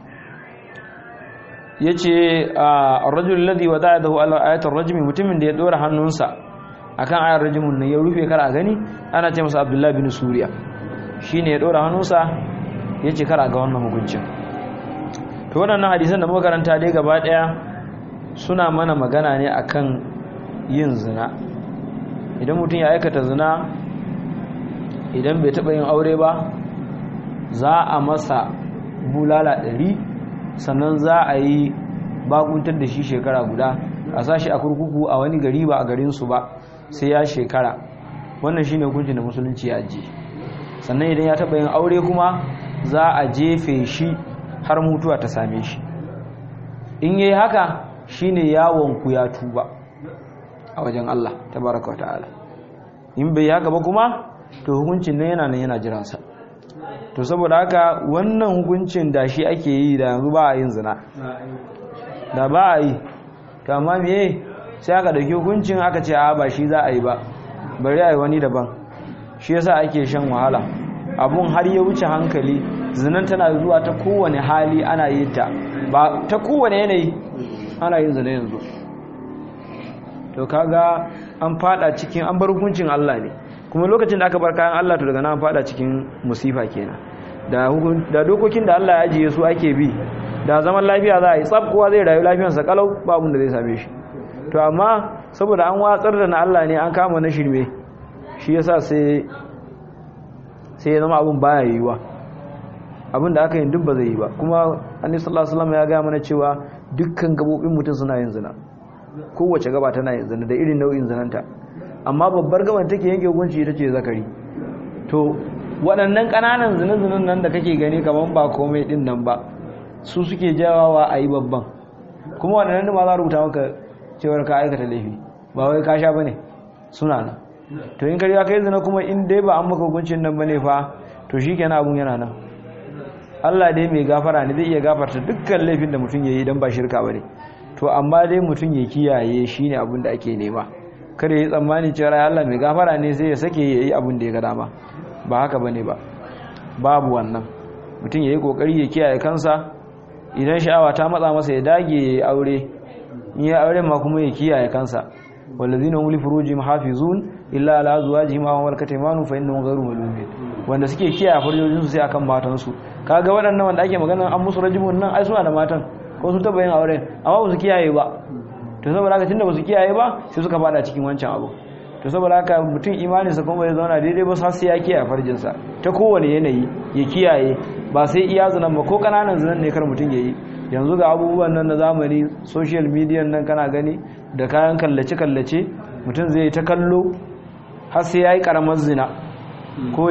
A: ya ce a rajul ladhi wada'adahu ala ayatul rajmi mutumin da ya dora hannunsa akan ayar rajmun nan ya rufe kar a gani ana ce masa abdullahi bin suriya shine ya dora hannunsa ya ce kar a ga wannan hukuncin to waɗannan hadisan da muka karanta dai gaba ɗaya suna mana magana ne akan yin zina idan mutum ya aikata zina idan bai taɓa yin aure ba za a masa bulala ɗari sannan za a yi bakuntar da shi shekara guda a sashi a kurkuku a wani gari ba a garinsu ba sai ya shekara wannan shine hukuncin da musulunci ya ajiye sannan idan ya taɓa yin aure kuma za a jefe shi har mutuwa ta same shi in yayi haka shine yawon ku ya tuba a wajen Allah tabaraka ta'ala in bai haka ba kuma to hukuncin nan yana nan yana jiransa to saboda haka wannan hukuncin da shi ake yi da yanzu ba a yin zina da ba a yi to amma meye sai aka dauki hukuncin aka ce a ba shi za a yi ba bari a yi wani daban shi yasa ake shan wahala abun har ya wuce hankali zinan tana zuwa ta kowane hali ana yin ta ba ta kowane yanayi ana yin zina yanzu to kaga an fada cikin an bar hukuncin Allah ne kuma lokacin da aka bar kayan Allah to daga nan an fada cikin musifa kenan da da dokokin da Allah ya ajiye su ake bi da zaman lafiya za a yi tsab kowa zai rayu lafiyarsa kalau ba abin da zai same shi to amma saboda an watsar da na Allah ne an kama na shirme shi yasa sai sai ya zama abin baya yiwuwa abin da aka yi duk ba zai yi ba kuma annabi sallallahu alaihi wasallam ya ga mana cewa dukkan gabobin mutum suna yin zina kowace gaba tana yin zina da irin nau'in zinanta amma babbar gaban take yanke hukunci ita ce zakari to waɗannan ƙananan zina-zinan nan da kake gani kamar ba komai ɗin nan ba su suke jawawa a yi babban kuma waɗannan ma za a rubuta maka cewar ka aikata laifi ba wai ka sha ba ne suna nan to in kariya kai zina kuma in dai ba an maka hukuncin nan ba ne fa to shi kenan abun yana nan Allah dai mai gafara ne zai iya gafarta dukkan laifin da mutum ya yi don ba shirka ba ne to amma dai mutum ya kiyaye shi ne abin da ake nema kada ya yi tsammani cewa Allah mai gafara ne sai ya sake ya yi abin da ya ga dama ba haka ba ne ba babu wannan mutum ya yi kokari ya kiyaye kansa idan sha'awa ta matsa masa ya dage ya yi aure in ya aure ma kuma ya kiyaye kansa wallazina hum li furujihim hafizun illa ala azwajihim aw malakat aymanuhum fa innahum ghayru malumin wanda suke kiyaye farjojin su sai akan matan su kaga waɗannan wanda ake magana an musu rajibun nan ai suna da matan ko sun taba yin aure amma ba su kiyaye ba to saboda haka tunda ba su kiyaye ba sai suka fada cikin wancan abu to saboda haka mutum imaninsa kuma bai zauna daidai ba sai ya kiyaye farjinsa ta kowane yanayi ya kiyaye ba sai iya zinan ba ko kananan zinan ne kar mutum ya yi yanzu ga abubuwan nan na zamani social media nan kana gani da kayan kallace-kallace mutum zai ta kallo har sai ya yi karamar zina ko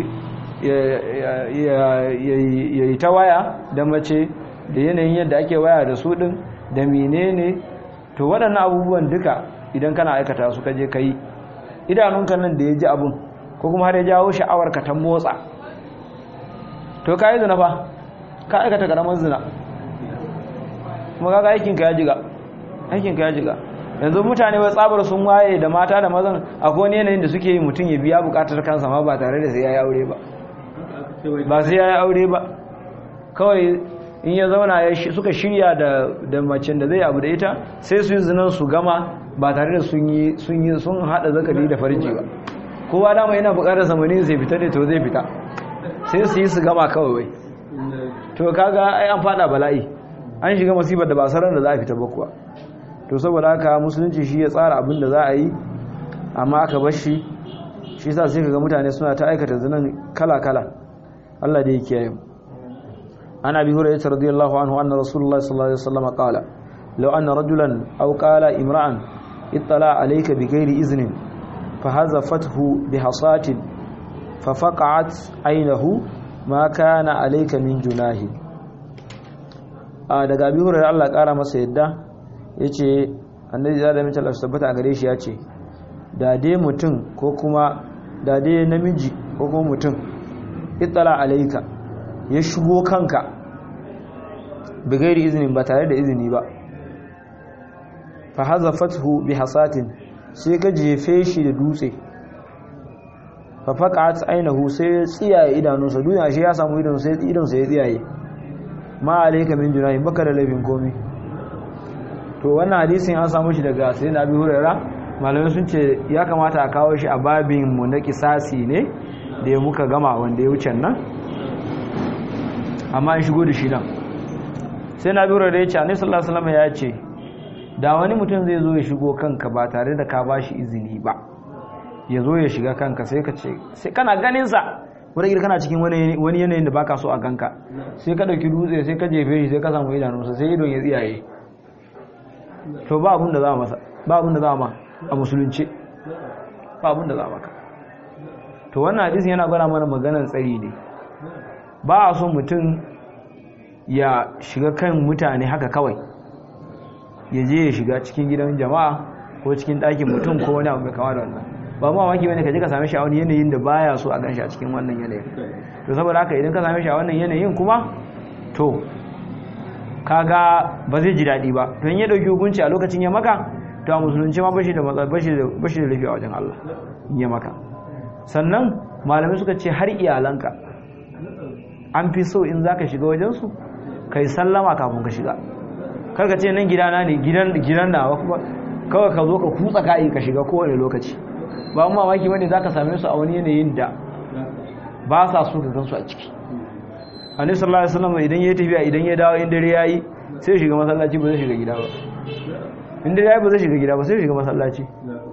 A: ya yi ta waya da mace da yanayin yadda ake waya da su din da menene to waɗannan abubuwan duka idan kana aikata su kaje ka yi idanunka nan da ya ji abun ko kuma har ya jawo sha'awarka ta motsa to ka yi zina fa ka aikata karamar zina kuma kaga aikinka ya jiga aikinka ya jiga yanzu mutane wai tsabar sun waye da mata da mazan akwai wani yanayin da suke yi mutum ya biya bukatar kansa ma ba tare da sai ya yi aure ba ba sai ya yi aure ba kawai in ya zauna suka shirya da macen da zai abu da ita sai su yi zinan su gama ba tare da sun yi sun hada zakari da farji ba kowa dama yana bukatar samani sai fita ne to zai fita sai su yi su gama kawai to kaga ai an fada bala'i an shiga masifar da ba sarar da za a fita ba kuwa to saboda haka musulunci shi ya tsara abin da za a yi amma aka bar shi shi sa sai kaga mutane suna ta aikata zinan kala-kala Allah da ya kiyaye mu عن ابي هريره رضي الله عنه ان رسول الله صلى الله عليه وسلم قال لو ان رجلا او قال امرا اطلع عليك بغير اذن فهزفته بحصاه ففقعت عينه ما كان عليك من جناه daga abi hurairar Allah kara masa yadda yace annabi da da mutum tabbata a gare shi yace da dai mutum ko kuma da dai namiji ko kuma mutum ittala alayka ya shigo kanka bigairi izinin ba tare da izini ba fa hazafathu bi hasatin sai ka jefe shi da dutse fa faqat ainahu sai tsiyaye idanunsa duniya shi ya samu idon sai idon sai ya tsiyaye ma alayka min junahi baka da laifin komi to wannan hadisin an samu shi daga sayyidina Abi Hurairah malamai sun ce ya kamata a kawo shi a babin mu na kisasi ne da ya muka gama wanda ya wuce nan amma an shigo da shi nan sai na biro da ya ce a sallallahu alaihi wasallam ya ce da wani mutum zai zo ya shigo kanka ba tare da ka ba shi izini ba ya zo ya shiga kanka sai ka ce sai kana ganin sa wani kana cikin wani yanayin da baka so a ganka sai ka dauki dutse sai ka jefe shi sai ka samu idanunsa sai idon ya tsiyaye to ba abun da za masa ba abun da za ma a musulunci ba abun da za maka to wannan hadisin yana gwada mana maganar tsari ne ba a so mutum ya shiga kan mutane haka kawai ya je ya shiga cikin gidan jama'a ko cikin ɗakin mutum ko wani abu mai kama da wannan ba ma maki wani ka je ka same shi a wani yanayin da baya so a gan shi a cikin wannan yanayin to saboda haka idan ka same shi a wannan yanayin kuma to kaga ba zai ji daɗi ba don ya ɗauki hukunci a lokacin ya maka to a musulunci ma bashi da bashi da bashi da lafiya wajen Allah in ya maka sannan malamai suka ce har iyalanka an fi so in za ka shiga wajensu ka yi sallama kafin ka shiga karka ce nan gidana ne gidan nawa kuma kawai ka zo ka kutsa ka'i ka shiga kowane lokaci ba mu mamaki wani za ka same su a wani yanayin da ba sa so ka gansu a ciki annabi sallallahu alaihi wasallam idan ya tafiya idan ya dawo in dare yayi sai shiga masallaci ba zai shiga gida ba in dare yayi ba zai shiga gida ba sai shiga masallaci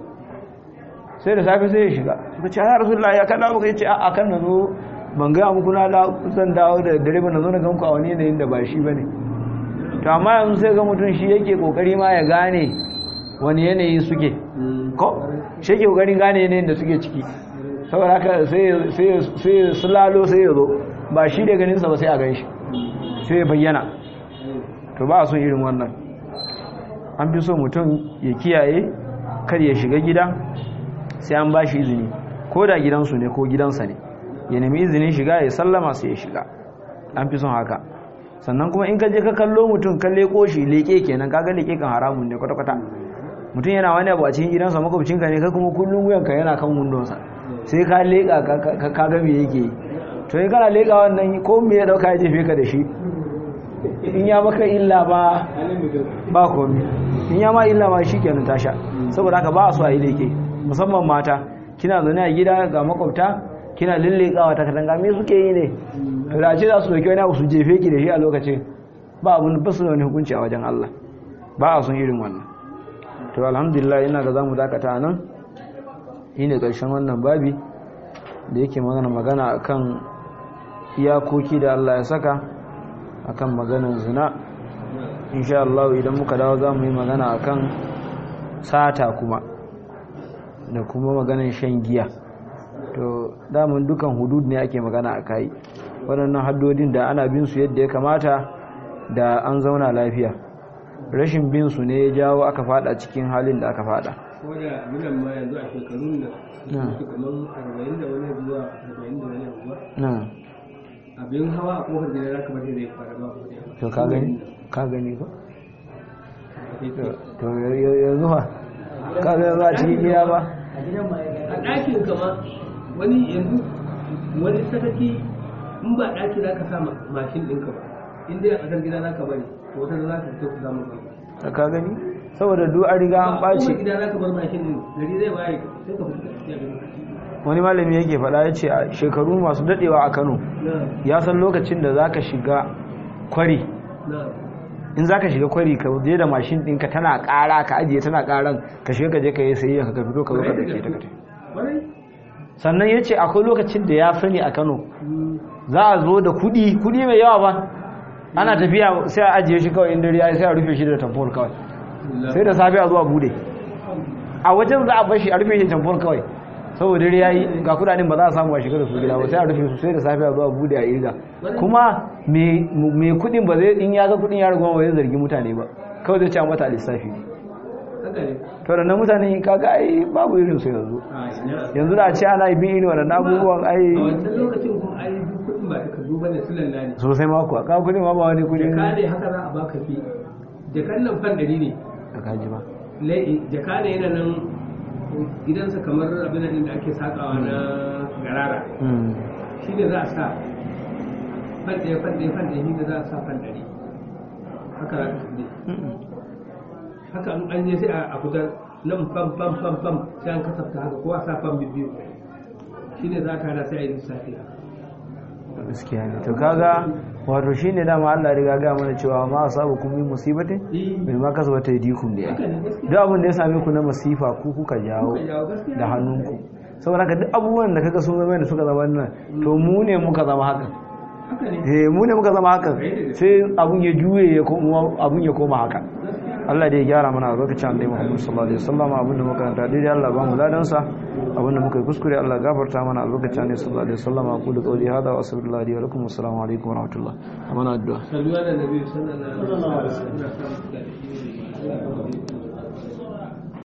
A: sai da safe sai ya shiga suka ce ya rasulullahi ya kada muka yace a kan nazo ban ga muku na da zan dawo da dare ba nazo na ganku a wani yanayin da ba shi bane to amma yanzu sai ga mutum shi yake kokari ma ya gane wani yanayi suke ko shi yake kokarin gane yanayin da suke ciki saboda haka sai sai sai sulalo sai ya zo ba shi da ganin sa ba sai a gan shi sai ya bayyana to ba a son irin wannan an fi so mutum ya kiyaye kar ya shiga gida sai an ba shi izini ko da gidansu ne ko gidansa ne ya nemi izinin shiga ya sallama sai ya shiga an fi son haka sannan kuma in ka je ka kallo mutum ka leko shi leke kenan kaga leke kan haramun ne kwata-kwata mutum yana wani abu a cikin gidansa makwabcinka ne kai kuma kullum wuyanka yana kan wundonsa sai ka leka ka ga me yake yi to in kana leka wannan ko me ya dauka ya jefe ka da shi in ya maka illa ba ba komi in ya ma illa ma shi kenan tasha saboda haka ba a so a yi leke musamman mata kina zaune a gida ga makwabta kina lillekawa ta katanga me suke yi ne to da ce za su dauki wani abu su jefe ki da shi a lokacin ba abun ba su da wani hukunci a wajen Allah ba a son irin wannan to alhamdulillah ina ga zamu dakata nan shine karshen wannan babi da yake magana magana akan iyakoki da Allah ya saka akan maganar zina insha Allah idan muka dawo zamu yi magana akan sata kuma da kuma maganar shan giya to damun dukan hudud ne ake magana a kai waɗannan haddodin da ana bin su yadda ya kamata da an zauna lafiya rashin bin su ne ya jawo aka fada cikin halin da aka fada
B: ko da minan ma yanzu a shekarun nan su kamar arba'in da wani zuwa arba'in da wani abuwa
A: na
B: abin hawa a kofar gida za ka bari zai fara ba ku
A: to ka gani ka gani ba to yanzu ha ka ga za a cikin gida ba
B: a ɗakin kama wani yanzu wani sakaki in ba ɗaki za ka sa mashin ɗinka ba in dai a ƙasar gida za ka bari to wata za ka fito ku samu ba
A: ka gani saboda duk an riga an ɓaci
B: gida za ka bar mashin ɗin gari zai waye sai ka fito da
A: wani malami yake faɗa ya ce a shekaru masu daɗewa a kano ya san lokacin da za ka shiga kwari in za ka shiga kwari ka je da mashin ɗinka tana ƙara ka ajiye tana ƙaran ka shiga ka je ka yi sayayya ka fito ka zo ka ɗauke ta sannan ya ce akwai lokacin da ya sani a kano za a zo da kuɗi kuɗi mai yawa ba ana tafiya sai a ajiye shi kawai inda ya sai a rufe shi da tamfol kawai sai da safe a zuwa bude a wajen za a bar shi a rufe shi tamfol kawai saboda dare yayi ga kudaden ba za a samu a shiga da su gida ba sai a rufe su sai da safe a zuwa bude a irga kuma me kudin ba zai in ya ga kudin ya riga ba zai zargi mutane ba kawai zai ci mata lissafi to da mutane kaga ai babu irin su yanzu yanzu da a ce ana bin irin waɗannan abubuwan ai
B: a wancan lokacin kuma ai duk kuɗin ba takardu ba ne sulan lani
A: sosai ma kuwa ka kudin ma ba wani kudin
B: jaka ne haka za a baka fi jakan nan fan ɗari ne
A: da kaji ba
B: jaka ne yana nan gidansa kamar abin nan da ake sakawa na garara shi ne za a sa fan ɗaya fan ɗaya fan ɗaya shi ne za a sa fan ɗari haka za ka fi haka in an je sai a fitar nan fam fam fam fam sai an kasafta haka ko a sa fam biyu shi ne za a tara sai a yi lissafi
A: gaskiya ne to kaga wato shine dama Allah riga ga mana cewa ma asabu kum min musibatin bil ma kasabata yadikum da duk abin da ya same ku na masifa ku kuka jawo da hannunku saboda haka duk abubuwan da kaga sun zama da suka zama nan to mu ne muka zama haka eh mu ne muka zama haka sai abun ya juye ya koma abun ya koma haka Allah da ya gyara mana albarkacin Annabi Muhammad sallallahu alaihi wasallam abin da muka karanta dai Allah ba mu ladan sa abin da muka yi kuskure Allah gafarta mana albarkacin Annabi sallallahu alaihi wasallam aqulu qawli hadha wa astaghfirullahi wa lakum assalamu alaikum wa rahmatullah amana addu'a
B: sallu ala nabi sallallahu alaihi wasallam